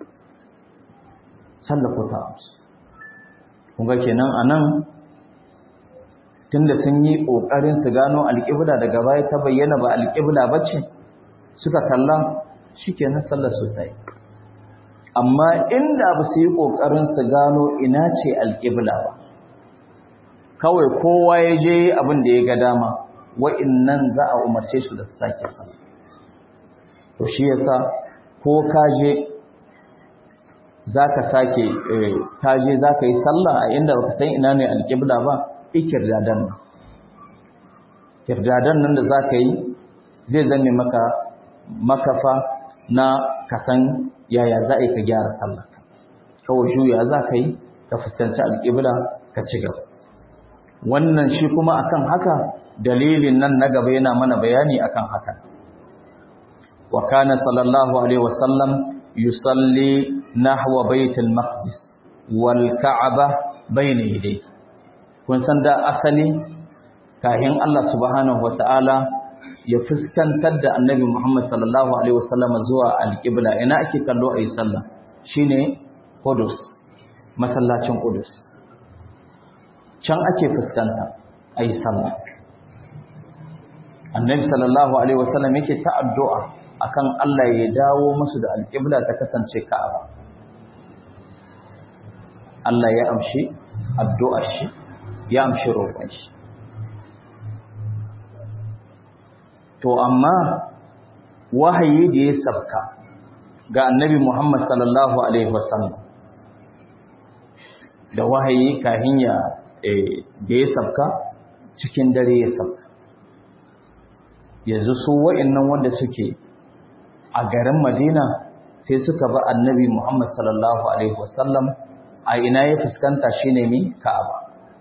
S1: sallar ku ta amsu kun ga kenan anan tunda sun yi ƙoƙarin su gano alƙibla daga baya ta bayyana ba alƙibla ba ce suka kalla shi kenan sallar su ta yi amma inda ba su yi ƙoƙarin su gano ina ce alƙibla ba kawai kowa ya je abin da ya ga dama wa'innan za a umarce su da su sake sallah to shi yasa ko kaje zaka sake kaje zaka yi sallah a inda baka san ina ne alqibla ba ikirdadan nan kirdadan nan da zaka yi zai zanne maka makafa na kasan yaya za a yi ka gyara sallah kawai juya za ka yi ka fuskanci alƙibla ka ci gaba wannan shi kuma akan haka dalilin nan na gaba yana mana bayani akan haka wa kana sallallahu alaihi wasallam yusalli nahwa baitul maqdis wal ka'aba bayna yadayhi kun san da asali kahin Allah subhanahu wataala ya fuskantar da annabi Muhammad sallallahu alaihi wasallam zuwa alqibla ina ake kallo ayi sallah shine Qudus masallacin Qudus can ake fuskanta ayi sallah annabi sallallahu alaihi wasallam yake ta addu'a akan Allah ya dawo musu da alqibla ta kasance Ka'aba Allah ya amshi addu'ar shi ya amshi roƙon shi to amma wahayi da ya sabka ga annabi Muhammad sallallahu alaihi wasallam da wahayi kahin ya da ya sabka cikin dare ya sabka yanzu su wa'annan wanda suke a garin Madina sai suka ba annabi Muhammad sallallahu alaihi wasallam a ina ya fuskanta shine mi Ka'aba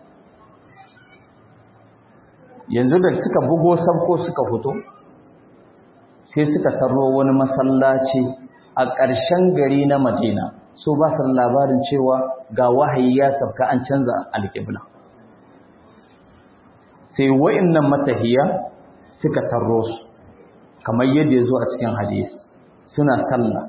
S1: yanzu da suka bugo sabko suka fito sai suka tarro wani masallaci a ƙarshen gari na Madina so ba su labarin cewa ga wahayi ya sabka an canza alƙibla sai wa'annan matahiya suka tarro su kamar yadda ya zo a cikin hadisi suna sallah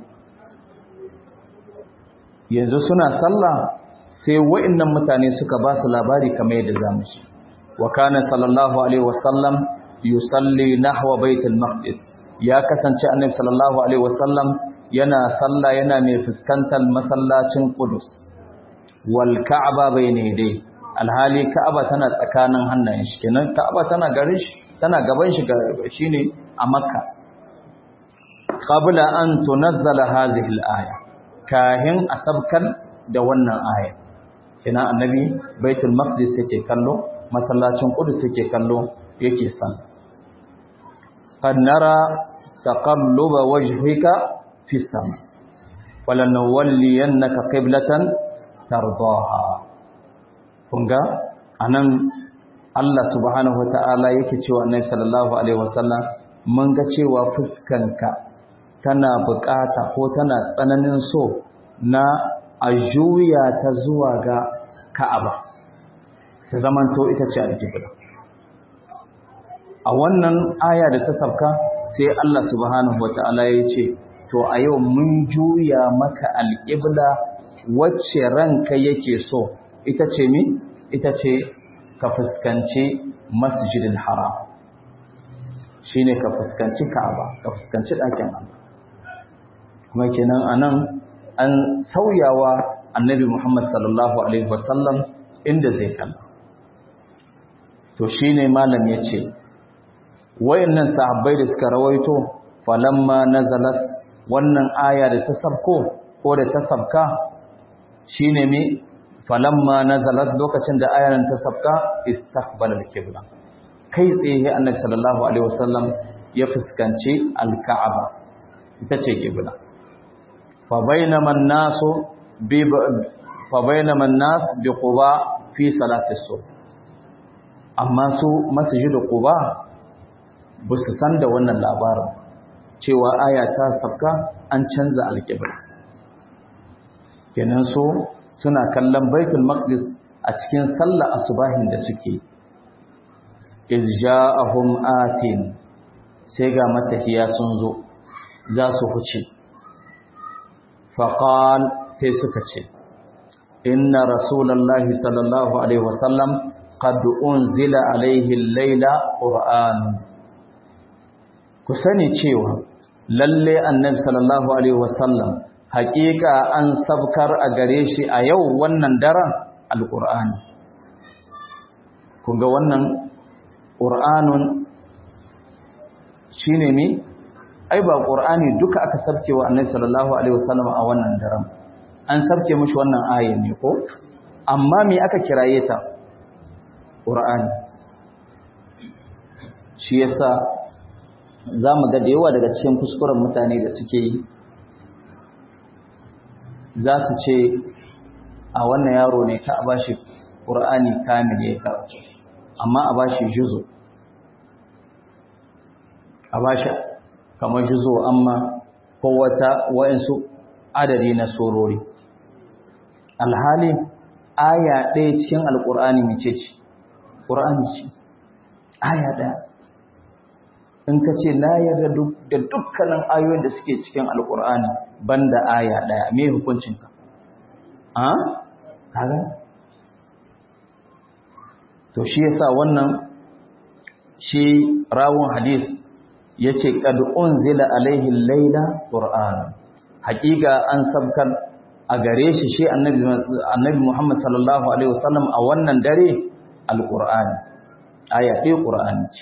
S1: yanzu suna sallah sai wa'annan mutane suka ba su labari kamar yadda zamu ci wa kana sallallahu alaihi wasallam yusalli nahwa baitul maqdis ya kasance annabi sallallahu alaihi wasallam yana sallah yana mai fuskantar masallacin Qudus wal Ka'aba bayne dai alhali Ka'aba tana tsakanin hannayen shi kenan Ka'aba tana garin shi tana gaban shi shine a Makka qabla an tunazzala hadhihi al-aya kahin asabkan da wannan aya kina annabi baitul maqdis yake kallo masallacin qudus yake kallo yake san qad nara taqalluba wajhika fi sama walanawalliyannaka qiblatan tardaha kunga anan Allah subhanahu wataala yake cewa annabi sallallahu alaihi wasallam mun ga cewa fuskanka tana bukata ko tana tsananin so na a juya ta zuwa ga Ka'aba ta zamanto ita ce alƙibla a wannan aya da ta sabka sai Allah subhanahu wata'ala ya ce to a yau mun juya maka alƙibla wacce ranka yake so ita ce mi ita ce ka fuskanci masjidil haram shine ka fuskanci Ka'aba ka fuskanci ɗakin Allah kuma kenan anan an sauyawa annabi Muhammad sallallahu alaihi wasallam inda zai kalla to shine malam yace wayannan sahabbai da suka rawaito falamma nazalat wannan aya da ta sabko ko da ta sabka shine me falamma nazalat lokacin da ayan ta sabka istaqbala al-qibla kai tsaye annabi sallallahu alaihi wasallam ya fuskanci al-ka'aba ita ce qibla fa bainama an-nasu bi fa bainama an-nas bi quba fi salati as-subh amma su masjidu quba ba su san da wannan labarin cewa aya ta sabka an canza al-qibla kenan so suna kallon baitul maqdis a cikin sallar asubahin da suke iz ja'ahum atin sai ga matafiya sun zo za su huce faqal sai suka ce inna rasulullahi sallallahu alaihi wasallam qad unzila alaihi al-laila qur'an ku sani cewa lalle annabi sallallahu alaihi wasallam haƙiƙa an sabkar a gare shi a yau wannan daren alƙur'ani kunga wannan ƙur'anun shine me ai ba qur'ani duka aka sabke wa annabi sallallahu alaihi wasallam a wannan daren an sabke mishi wannan ayin ne ko amma me aka kiraye ta qur'ani shi yasa zamu ga da yawa daga cikin kuskuren mutane da suke yi za su ce a wannan yaro ne ka a bashi qur'ani kamil ya karatu amma a bashi juzu a bashi kamar juzo amma ko wata wa'insu adadi na surori alhali aya ɗaya cikin alƙur'ani mace ce ƙur'ani ce aya ɗaya in ka ce na yarda da dukkanin ayoyin da suke cikin alƙur'ani banda aya ɗaya me hukuncinka a kaga to shi yasa wannan shi rawun hadis yace qad unzila alaihi layla qur'an haqiqa an sabkan a gare shi shi annabi annabi Muhammad sallallahu alaihi wasallam a wannan dare alqur'ani aya ɗaya qur'ani ce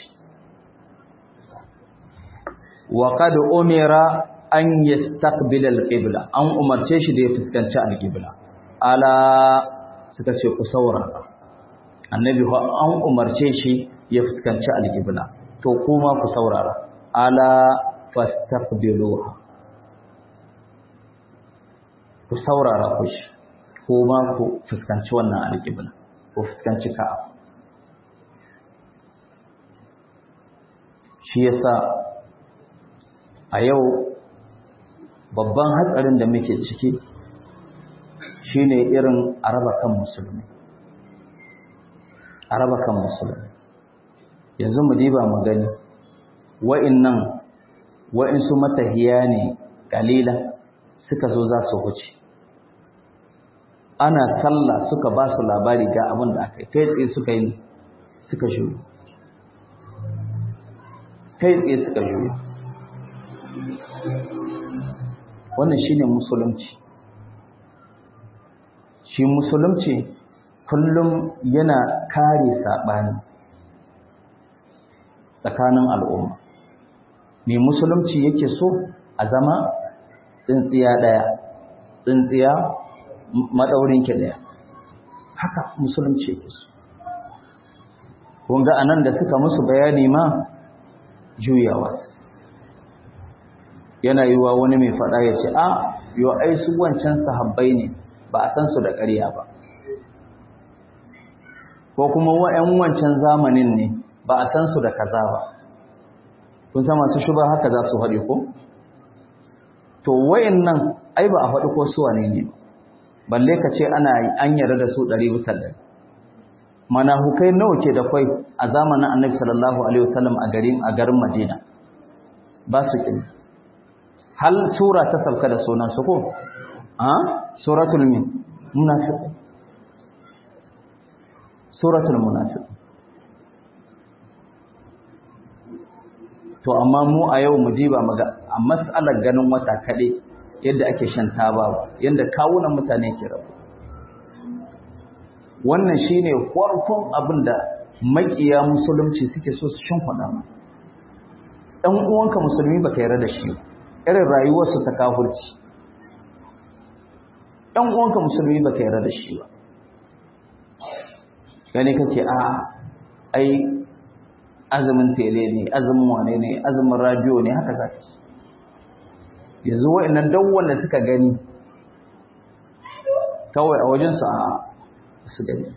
S1: wa qad umira an yastaqbila alqibla an umarce shi da ya fuskanci alqibla ala suka ce ku saurara annabi an umarce shi ya fuskanci alqibla to kuma ku saurara ala fastaqbiluha ku saurara ku shi ko ma ku fuskanci wannan alƙibla ku fuskanci ka'aba shi yasa a yau babban hatsarin da muke ciki shine irin araba kan musulmi araba kan musulmi yanzu mu diba mu gani wa'innan wa'insu matahiya ne kalila suka zo za su wuce ana sallah suka ba su labari ga abin da aka yi kai tsaye suka yi suka shuru kai tsaye suka shuru wannan shine musulunci shi musulunci kullum yana kare saɓani tsakanin al'umma mai musulunci yake so a zama tsintsiya ɗaya tsintsiya maɗaurinki ɗaya haka musulunci yake so kunga a nan da suka musu bayani ma juyawa yana yiwa wani mai faɗa ya ce a yau ai su wancan sahabbai ne ba a san su da ƙarya ba ko kuma wa'yan wancan zamanin ne ba a san su da kaza ba kun san masu shuba haka za su haɗe ko to nan ai ba a faɗi ko su wane ne balle ka ce ana an yarda da su ɗari bisa ɗari manahukai nawa ke da kwai a zamanin annabi sallallahu alaihi wasallam a garin a garin madina ba su ƙin hal sura ta sauka da sunan su ko a suratul min munafiq suratul munafiq to amma mu a yau mu diba maga a mas'alar ganin wata kaɗai yadda ake shan taba yadda kawunan mutane ke rabu wannan shine farkon abin da makiya musulunci suke so su shan kwada ma ɗan uwanka musulmi baka yarda da shi irin rayuwarsu ta kafurci ɗan uwanka musulmi baka yarda da shi ba gani kake a ai azumin tele ne azumin wane ne azumin radio ne haka zaka ci yanzu wa'annan duk wanda suka gani kawai a wajen su a su gani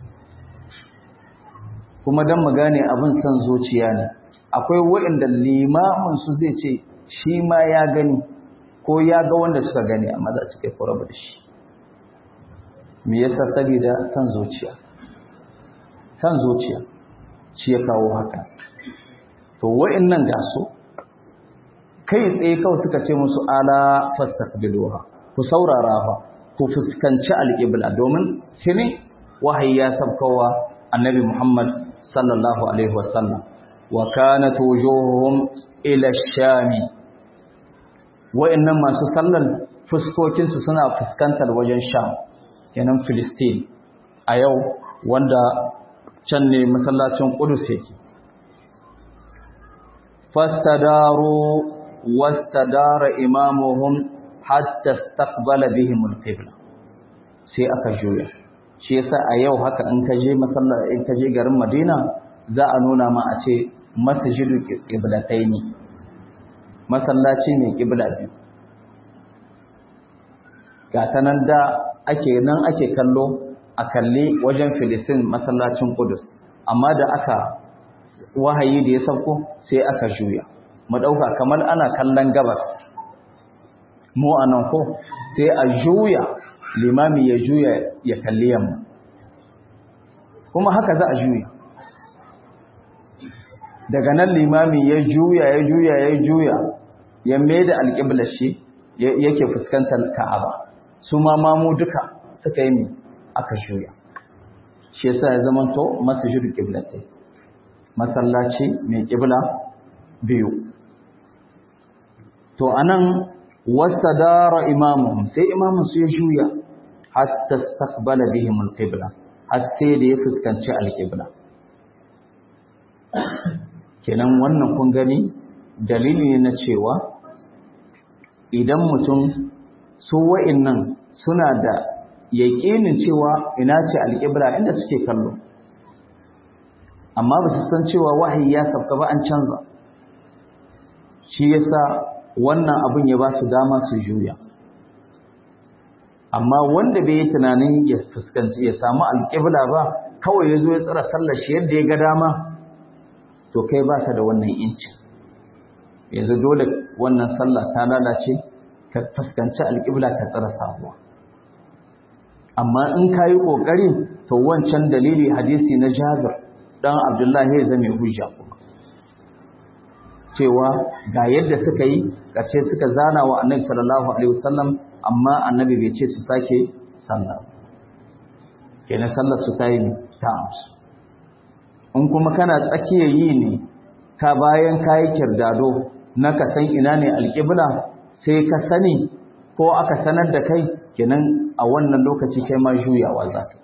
S1: kuma dan mu gane abin san zuciya ne akwai wa'anda limamin su zai ce shi ma ya gani ko ya ga wanda suka gani amma za su kai koraba da shi me yasa saboda san zuciya san zuciya shi ya kawo haka to wa'annan ga su kai tsaye kawai suka ce musu ala fastaqbiluha ku saurara fa ku fuskanci alqibla domin shine wahayi ya sabkowa annabi Muhammad sallallahu alaihi wasallam wa kanat wujuhuhum ila ash-shami wa'annan masu sallan fuskokin su suna fuskantar wajen sham kenan Filistin a yau wanda can ne masallacin Qudus yake fastadaru wastadara imamuhum hatta istaqbala bihim al-qibla sai aka juya shi yasa a yau haka in ka je masallaci in ka je garin Madina za a nuna ma a ce masjidu qiblataini masallaci ne qibla biyu ga nan da ake nan ake kallo a kalli wajen Filistin masallacin Qudus amma da aka wahayi da ya sauko sai aka juya mu dauka kamar ana kallon gabas mu anan ko sai a juya limami ya juya ya kalli yamma kuma haka za a juya daga nan limami ya juya ya juya ya juya ya maida alƙiblar shi yake fuskantar ka'aba su ma mamu duka suka yi aka juya shi yasa ya zama to masjidu qiblati masallaci mai qibla biyu to anan wastadara imamuhum sai imamun su ya juya hatta istaqbala bihim alqibla har sai da ya fuskanci alqibla kenan wannan kun gani dalili ne na cewa idan mutum su wa'annan suna da yaƙinin cewa ina ce alƙibla inda suke kallo amma ba su san cewa wahayi ya sabka ba an canza shi yasa wannan abin ya ba su dama su juya amma wanda bai yi tunanin ya fuskanci ya samu alƙibla ba kawai ya zo ya tsara sallar shi yadda ya ga dama to kai ba ka da wannan incin yanzu dole wannan sallah ta lalace ka fuskanci alƙibla ka tsara sabuwa amma in ka yi ƙoƙari to wancan dalili hadisi na jabir ɗan abdullahi ya zame hujja kuma cewa ga yadda suka yi ƙarshe suka zana wa annabi sallallahu alaihi wasallam amma annabi bai ce su sake sallah kenan sallar su ta yi ta amsu in kuma kana tsakiyar yi ne ka bayan kayi kirdado na ka san ina ne alƙibla sai ka sani ko aka sanar da kai kenan a wannan lokaci kai ma juyawa za ka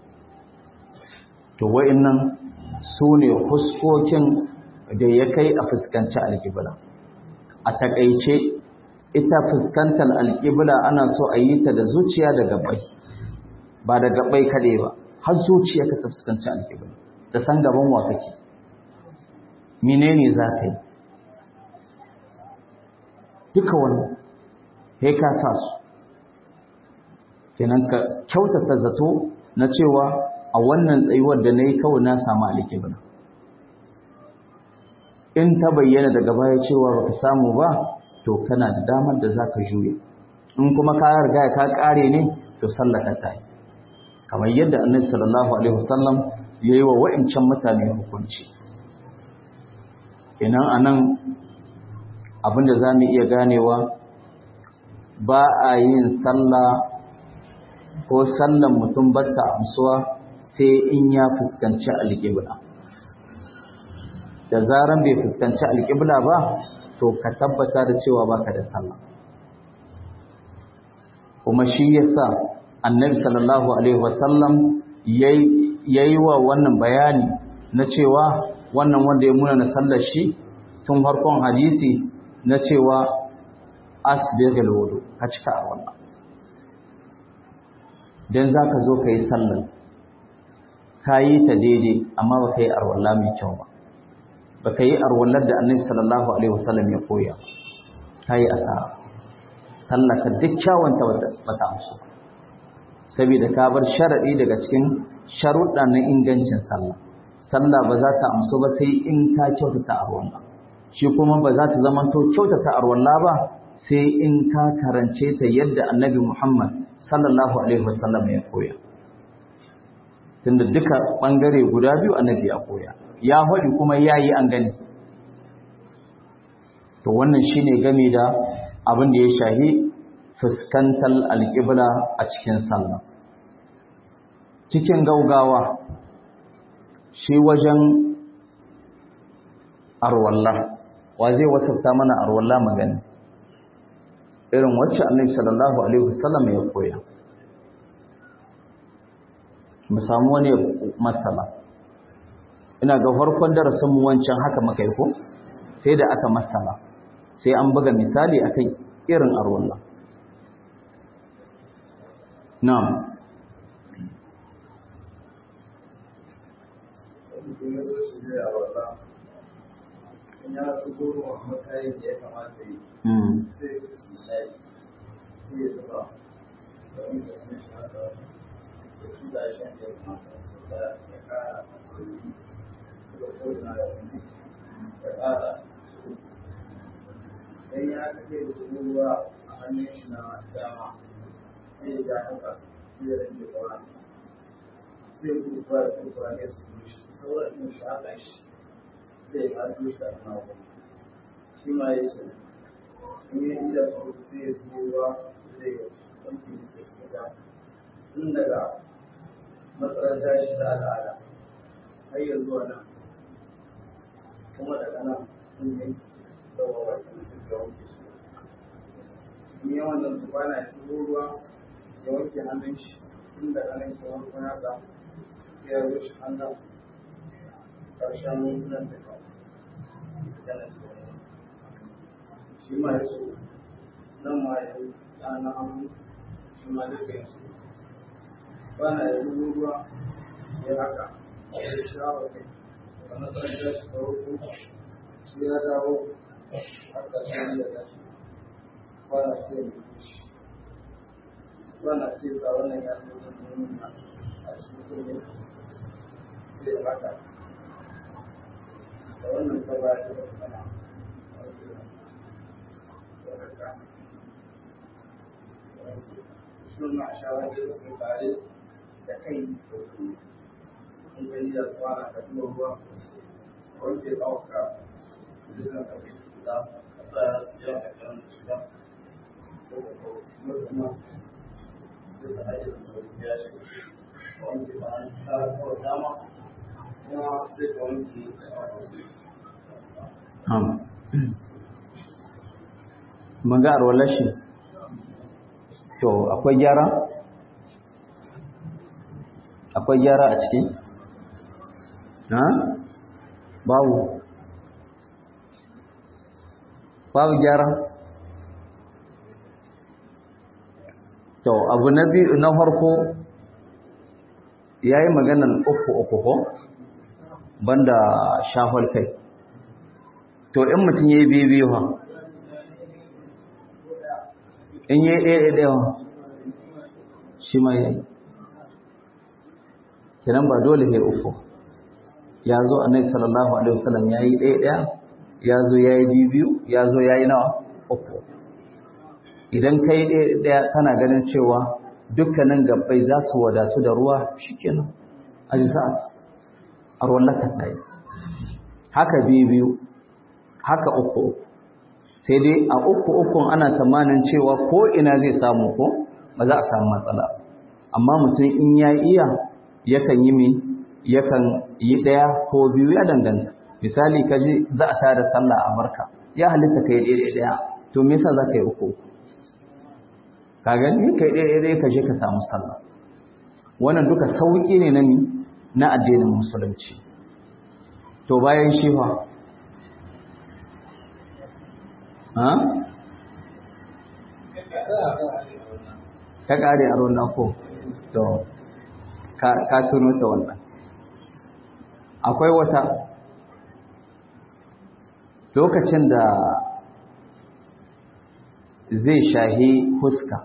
S1: to wa'annan su ne huskokin da ya kai a fuskanci alƙibla a taƙaice ita fuskantar alƙibla ana so a yi ta da zuciya da gabai ba da gabai kaɗai ba har zuciya ka ta fuskanci alƙibla da san gaban wa kake menene za ka yi duka wannan sai ka sa su kenan ka kyautata zato na cewa a wannan tsayuwar da na yi kawai na samu alƙibla in ta bayyana daga baya cewa baka samu ba to kana da damar da za ka juya in kuma ka riga ka ƙare ne to sallaka ta yi kamar yadda annabi sallallahu alaihi wasallam ya yi wa wa'incan mutane hukunci kenan anan abinda za mu iya ganewa ba a yin sallah ko sallan mutum batta amsuwa sai in ya fuskanci alƙibla da zaran bai fuskanci alƙibla ba to ka tabbata da cewa baka da sallah kuma shi yasa annabi sallallahu alaihi wasallam yayi wa wannan bayani na cewa wannan wanda ya muna na sallar shi tun farkon hadisi na cewa asbighil wudu ka cika a wannan dan zaka zo kai sallar kayi ta daidai amma baka yi arwalla mai kyau ba baka yi arwallar da annabi sallallahu alaihi wasallam ya koya kayi asara sallaka duk kyawunta bata amsu saboda ka bar sharadi daga cikin sharuɗa na ingancin sallah sallah ba za ta amsu ba sai in ka kyautata arwalla shi kuma ba za ta zama to kyautata arwalla ba sai in ka karance ta yadda annabi Muhammad sallallahu alaihi wasallam ya koya tunda duka bangare guda biyu annabi ya koya ya faɗi kuma yayi an gani to wannan shine game da abin da ya shahi fuskantar alƙibla a cikin sallah cikin gaugawa shi wajen arwalla wa zai wasafta mana arwalla magana irin wacce annabi sallallahu alaihi wasallam ya koya mu samu wani masala ina ga farkon darasin mu wancan haka muka yi ko sai da aka masala sai an buga misali akan irin arwalla na'am
S2: ya su goro a matsayin da ya kamata yi sai su layi sai ya zuba da wani da kuma shi haka da su da shan da ya kamata su da ya kara sauri su da kodina da wani ya kara dan ya kake da ruwa a hannun shi na dama sai ya ja haka sai ya rage sauran sai kurkura da kurkura ne su shi sauran in shi haka shi sai ya haɗu shi a nawa shi ma ya ce in yi ida su sai ya zuwa ruwa zai ya wanke su da tun daga matsalar tashi ta al'ada har ya zuwa nan kuma daga nan sun yi tsawo wa kan da wanke su in yi wannan tukwana ya zuwa ruwa ya wanke hannun shi tun daga nan ke wanke haka sai ya rushe hannun ƙarshen nan da shi ma ya so nan ma ya yi ɗana hannu shi ma duka ya so bana ya zubo ruwa ya haka ya shawa kai da matsayin ya shi da hukun sai ya dawo haka sai ya dashi bana sai ya yi shi bana sai sa wannan ya zo da nuna a cikin kuma sai ya haka da wannan ta ba da kana sun ma shawar da kuma tare da kai in gani da tsara da kuma ruwa wanke ɗauka dukkan abin da kasa ya a kan shiga kuma kuma duka hajjar sauri ya shiga wanke ba an tsara kawai dama kuma sai ka wanke
S1: mun ga arwalar shi to akwai gyara akwai gyara a ciki ha babu babu gyara to abu na biyu na farko yayi maganar uku uku ko banda shafar kai to in mutum yayi biyu biyu ha in yi ɗaya ɗaya shi ma yayi kiran ba dole ne uku ya zo annabi sallallahu alaihi wasallam yayi ɗaya ɗaya ya zo yayi biyu biyu ya zo yayi nawa uku idan kai ɗaya ɗaya kana ganin cewa dukkanin gabbai za su wadatu da ruwa shikenan ajza'at arwallaka tayi haka biyu biyu haka uku sai dai a uku ukun ana tsammanin cewa ko ina zai samu ko ba za a samu matsala amma mutum in ya iya yakan yi mi yakan yi ɗaya ko biyu ya danganta misali ka ji za a tada sallah a barka ya halitta ka yi ɗaya ɗaya to me yasa za ka yi uku ka gani ka yi ɗaya ɗaya ka je ka samu sallah wannan duka sauƙi ne na na addinin musulunci to bayan shi fa ha ka kare a ruwan ko to ka tuno ta wannan akwai wata lokacin da zai shahi huska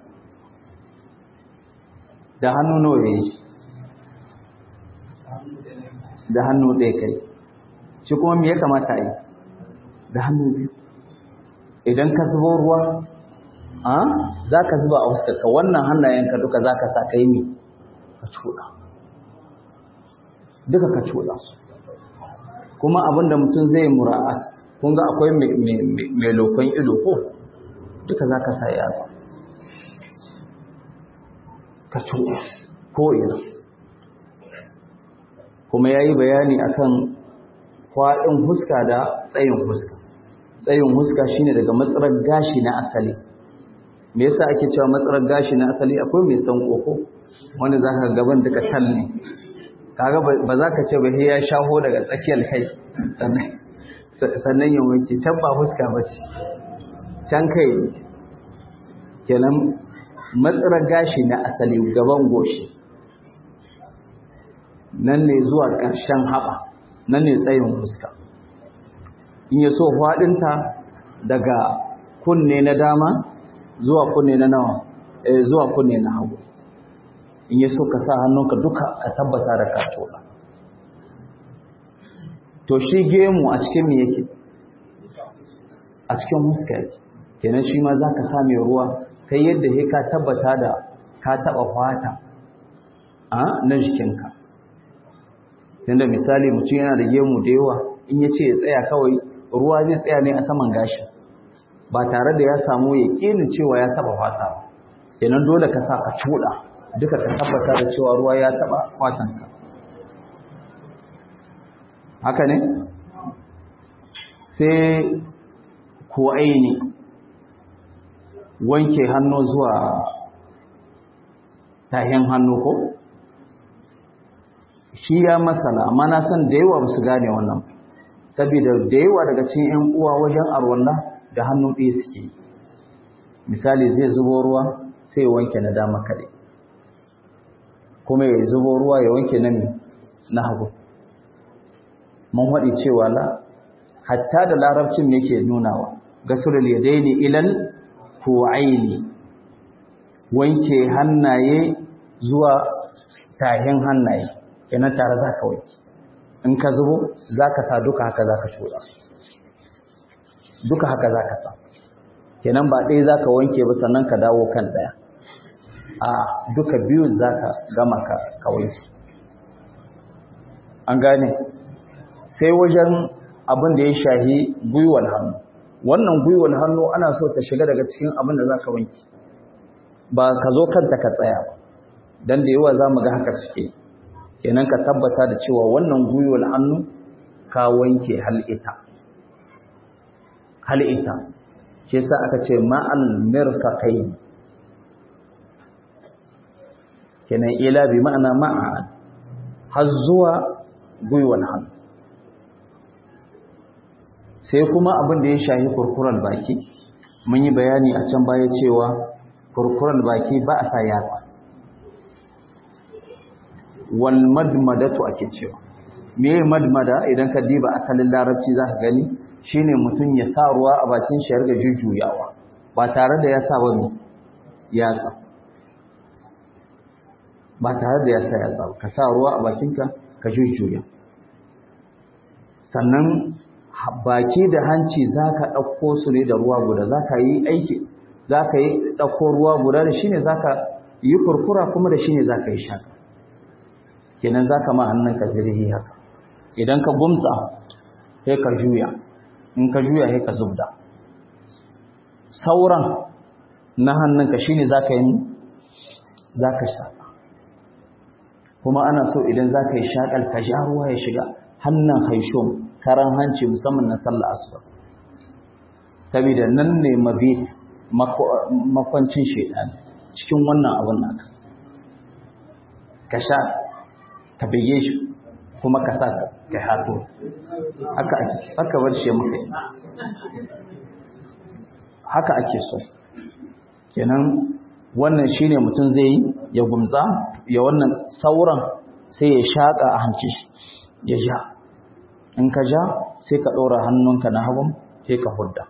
S1: da hannu nawa ya yi da hannu ɗaya kai shi kuma me ya kamata yi da hannu biyu idan ka zubo ruwa a za ka zuba a fuskarka wannan hannayenka duka za ka sa ka yi mi ka cuɗa duka ka cuɗa su kuma abinda mutum zai mura'at kun ga akwai mai lokon ido ko duka za ka sa yatsa ka cuɗa ko ina kuma ya yi bayani akan kwaɗin huska da tsayin huska tsayin huska shine daga matsarar gashi na asali me yasa ake cewa matsarar gashi na asali akwai mai san koko wanda zaka gaban duka tal ne kaga ba za ka ce ba sai ya shaho daga tsakiyar kai sannan
S3: sannan ya wanke can ba fuska ba ce can kai kenan matsarar gashi na asali gaban goshi nan ne zuwa ƙarshen haɓa nan ne tsayin fuska in ya so faɗinta daga kunne na dama zuwa kunne na nawa zuwa kunne na hagu in ya so ka sa hannunka duka ka tabbata da ka to shi gemu a cikin me yake a cikin huska yake kenan shi ma za ka sa mai ruwa kai yadda he ka tabbata da ka taɓa fata a na jikinka tunda misali mutum yana da gemu da yawa in ya ce ya tsaya kawai ruwa zai tsaya ne a saman gashi ba tare da ya samu ya ƙinin cewa ya taɓa fata ba kenan dole ka sa ka cuɗa duka ka tabbata da cewa ruwa ya taɓa fatanka haka ne sai ko aini wanke hannu zuwa tahin hannu ko shi ya masala amma na san da yawa su gane wannan saboda da yawa daga cikin 'yan uwa wajen arwallah da hannu ɗaya suke misali zai zubo ruwa sai wanke na dama kaɗai kuma ya zubo ruwa ya wanke na na hagu mun haɗi cewa la hatta da larabcin yake nunawa gasulul yadaini ilal ku'aini wanke hannaye zuwa tahin hannaye kenan tare za ka wanke in ka zubo za ka sa duka haka za ka cuɗa duka haka za ka sa kenan ba ɗaya za ka wanke ba sannan ka dawo kan ɗaya a duka biyu za ka gama ka wanke an gane sai wajen abin da ya shahi gwiwar hannu wannan gwiwar hannu ana so ta shiga daga cikin abin da za ka wanke ba ka zo kanta ka tsaya ba don da yawa za mu ga haka suke kenan ka tabbata da cewa wannan gwiwar hannu ka wanke hal'ita hal'ita shi sa aka ce ma'al mirfaqai kenan ila bi ma'ana ma'a har zuwa gwiwar hannu sai kuma abin da ya shahi kurkuren baki mun yi bayani a can baya cewa kurkuren baki ba a sa yatsa wal madmadatu ake cewa me madmada idan ka diba asalin larabci za ka gani shine mutum ya sa ruwa a bakin shi ya riga jujjuyawa ba tare da ya sa wani yatsa ba tare da ya sa yatsa ba ka sa ruwa a bakinka ka jujjuya sannan baki da hanci za ka ɗauko su ne da ruwa guda za ka yi aiki za ka yi ɗauko ruwa guda da shi ne za ka yi kurkura kuma da shi ne za ka yi shaka kenan za ka ma hannunka zirhi haka idan ka gumsa sai ka juya in ka juya sai ka zubda sauran na hannunka shi ne za ka yi za ka shaƙa kuma ana so idan za ka yi shaƙal ka sha ruwa ya shiga hannun haishon karan hanci musamman na sallah asuba saboda nan ne mabit makwancin shaidan cikin wannan abin naka ka sha ka bege shi kuma ka sa ka hato haka ake haka bar shi muka yi haka ake so kenan wannan shine mutum zai yi ya gumza ya wannan sauran sai ya shaka a hanci ya ja in ka ja sai ka ɗora hannunka na hagun sai ka hudda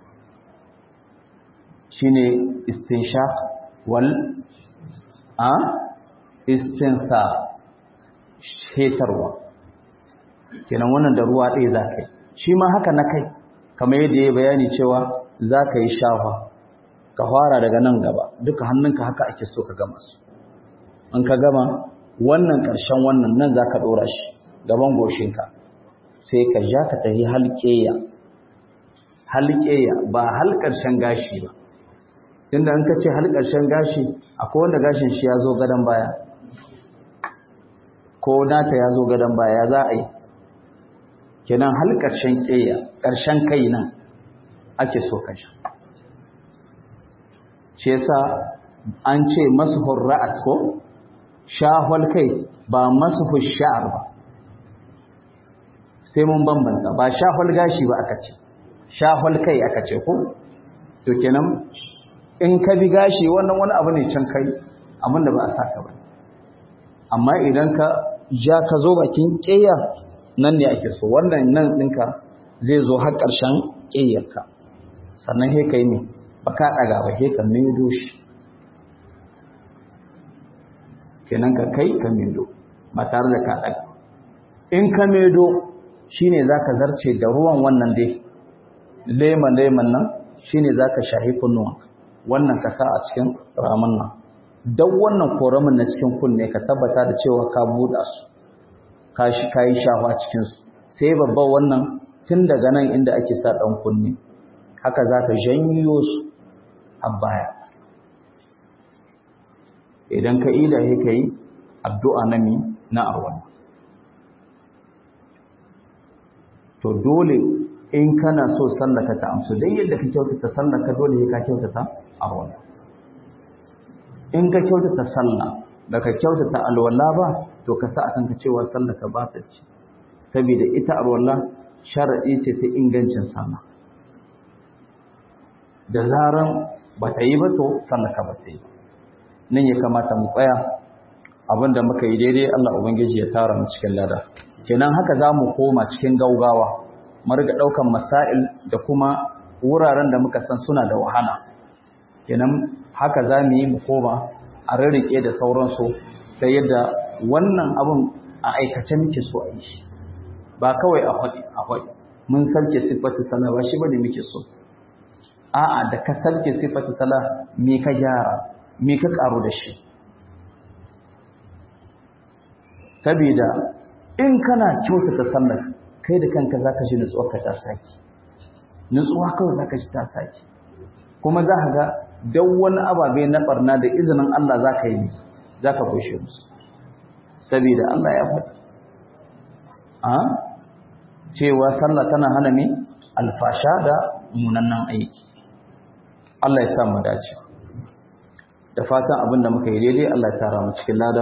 S3: shi ne istinshaq wal a istinsa shetarwa kenan wannan da ruwa ɗaya za ka yi shi ma haka na kai kamar yadda ya bayani cewa za ka yi shafa ka fara daga nan gaba duka hannunka haka ake so ka gama su in ka gama wannan ƙarshen wannan nan za ka ɗora shi gaban goshinka sai ka ja ka tafi halƙeya halƙeya ba halƙarshen gashi ba inda an ka ce halƙarshen gashi akwai wanda gashin shi ya zo gadon baya ko nata ya zo gadon baya za a yi kenan halƙarshen ƙeya ƙarshen kai nan ake so ka sha shi yasa an ce masuhur ra'as ko shahwal kai ba masuhur sha'ar ba sai mun bambanta ba shafal gashi ba aka ce shafal kai aka ce ko to kenan in ka bi gashi wannan wani abu ne can kai abin da ba a saka ba amma idan ka ja ka zo bakin ƙeya nan ne ake so wannan nan ɗinka zai zo har ƙarshen ƙeyarka sannan he ka yi ne ba ka ɗaga ba he ka medo shi kenan ka kai ka medo ba tare da ka ɗaga in ka medo shine za ka zarce da ruwan wannan dai leman-leman nan shine za ka shahi kunnuwanka wannan ka sa a cikin ramin nan don wannan koramin na cikin kunne ka tabbata da cewa ka buɗa su ka yi shafa cikinsu sai babban wannan tun daga nan inda ake sa ɗan kunne haka za ka janyo su a baya idan ka ida ya ka yi addu'a na mi na arwana to dole in kana so sallaka ta amsu don yadda ka kyautata sallaka dole ka kyautata arwana in ka kyautata sallah da ka kyautata alwala ba to ka sa akan ka cewa sallaka ba ta ci saboda ita alwala sharadi ce ta ingancin sama da zaran ba ta yi ba to sallaka ba ta yi nan ya kamata mu tsaya abinda muka yi daidai Allah ubangiji ya tara mu cikin lada kenan haka za mu koma cikin gaugawa mu riga daukan masail da kuma wuraren da muka san suna da wahala kenan haka za mu yi mu koma a rarrike da sauransu ta yadda wannan abin a aikace muke so a yi shi ba kawai a faɗi a faɗi mun sarke siffatu sala ba shi bane muke so a'a da ka sarke siffatu sala me ka gyara me ka karu da shi saboda in kana kyautata sallar kai da kanka zaka ji nutsuwa ka ta saki nutsuwa kawai zaka ji ta saki kuma za ka ga don wani ababe na barna da izinin Allah za ka yi za ka kushe musu saboda Allah ya faɗi a cewa sallah tana hana mi alfasha da munannan aiki Allah ya sa mu dace da fatan abin da muka yi daidai Allah ya tara mu cikin lada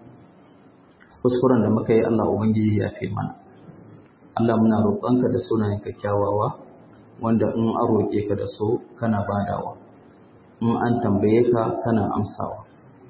S3: kuskuren da muka yi Allah ubangiji ya fi mana Allah muna roƙonka da sunayen kyakkyawawa wanda in an roƙe ka da so kana badawa in an tambaye ka kana amsawa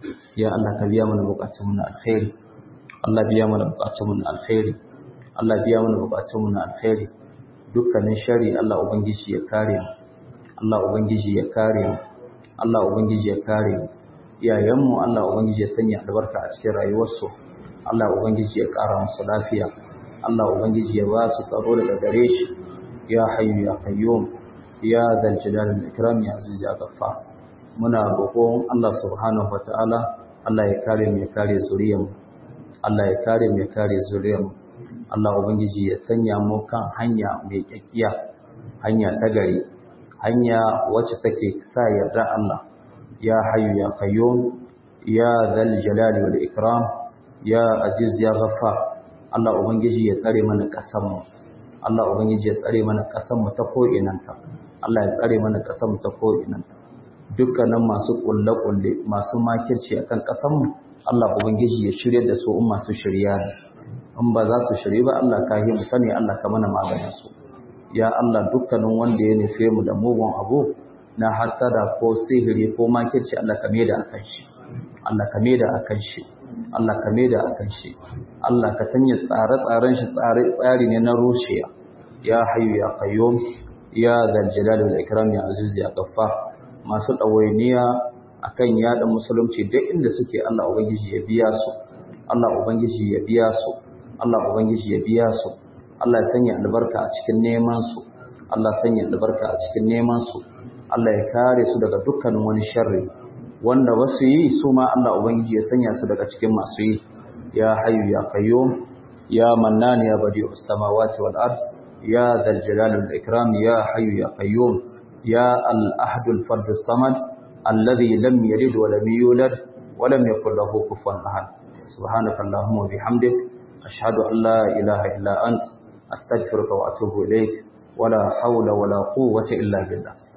S3: ya Allah ka biya mana bukatun mu na alkhairi Allah biya mana bukatun mu na alkhairi Allah biya mana bukatun mu na alkhairi dukkanin shari Allah ubangiji ya kare mu Allah ubangiji ya kare mu Allah ubangiji ya kare mu iyayen mu Allah ubangiji ya sanya albarka a cikin rayuwarsu Allah ubangiji ya kara musu lafiya Allah ubangiji ya ba su tsaro daga gare shi ya hayyu ya qayyum ya zal jalal wal ikram ya aziz ya ghaffar muna roƙon Allah subhanahu wataala Allah ya kare mu ya kare zuriyar mu Allah ya kare mu ya kare zuriyar mu Allah ubangiji ya sanya mu kan hanya mai kyakkiya hanya ta gari hanya wacce take sa yarda Allah ya hayyu ya qayyum ya zal jalal wal ikram ya aziz ya ghaffar Allah ubangiji ya tsare mana ƙasar mu Allah ubangiji ya tsare mana ƙasar mu ta ko inanta Allah ya tsare mana ƙasar mu ta ko inanta dukkanin masu kulle-kulle masu makirci akan ƙasarmu Allah ubangiji ya shirye da su in masu shirya ne in ba za su shirye ba Allah ka yi mu sani Allah ka mana maganin su ya Allah dukkanin wanda ya nufe mu da mugun abu na hasada ko sihiri ko makirci Allah ka maida akan shi Allah ka maida akan shi Allah ka maida akan shi Allah ka sanya tsare-tsaren shi tsare tsari ne na rushiya ya hayyu ya qayyum ya zal jalali wal ikram ya aziz ya ghaffar masu ɗawainiya a kan yaɗa musulunci duk inda suke Allah Ubangiji ya biya su, Allah Ubangiji ya biya su, Allah Ubangiji ya biya su, Allah ya sanya albarka a cikin neman su, Allah sanya albarka a cikin neman su, Allah ya kare su daga dukkanin wani sharri, wanda wasu yi su ma Allah Ubangiji ya sanya su daga cikin masu yi, ya hayu ya qayyum ya mannan ya badi'us samawati wal ard ya dhal jalali wal ikram ya hayu ya qayyum يا الأحد الفرد الصمد الذي لم يلد ولم يولد ولم يكن له كفوا أحد سبحانك اللهم وبحمدك أشهد أن لا إله إلا أنت أستغفرك وأتوب إليك ولا حول ولا قوة إلا بالله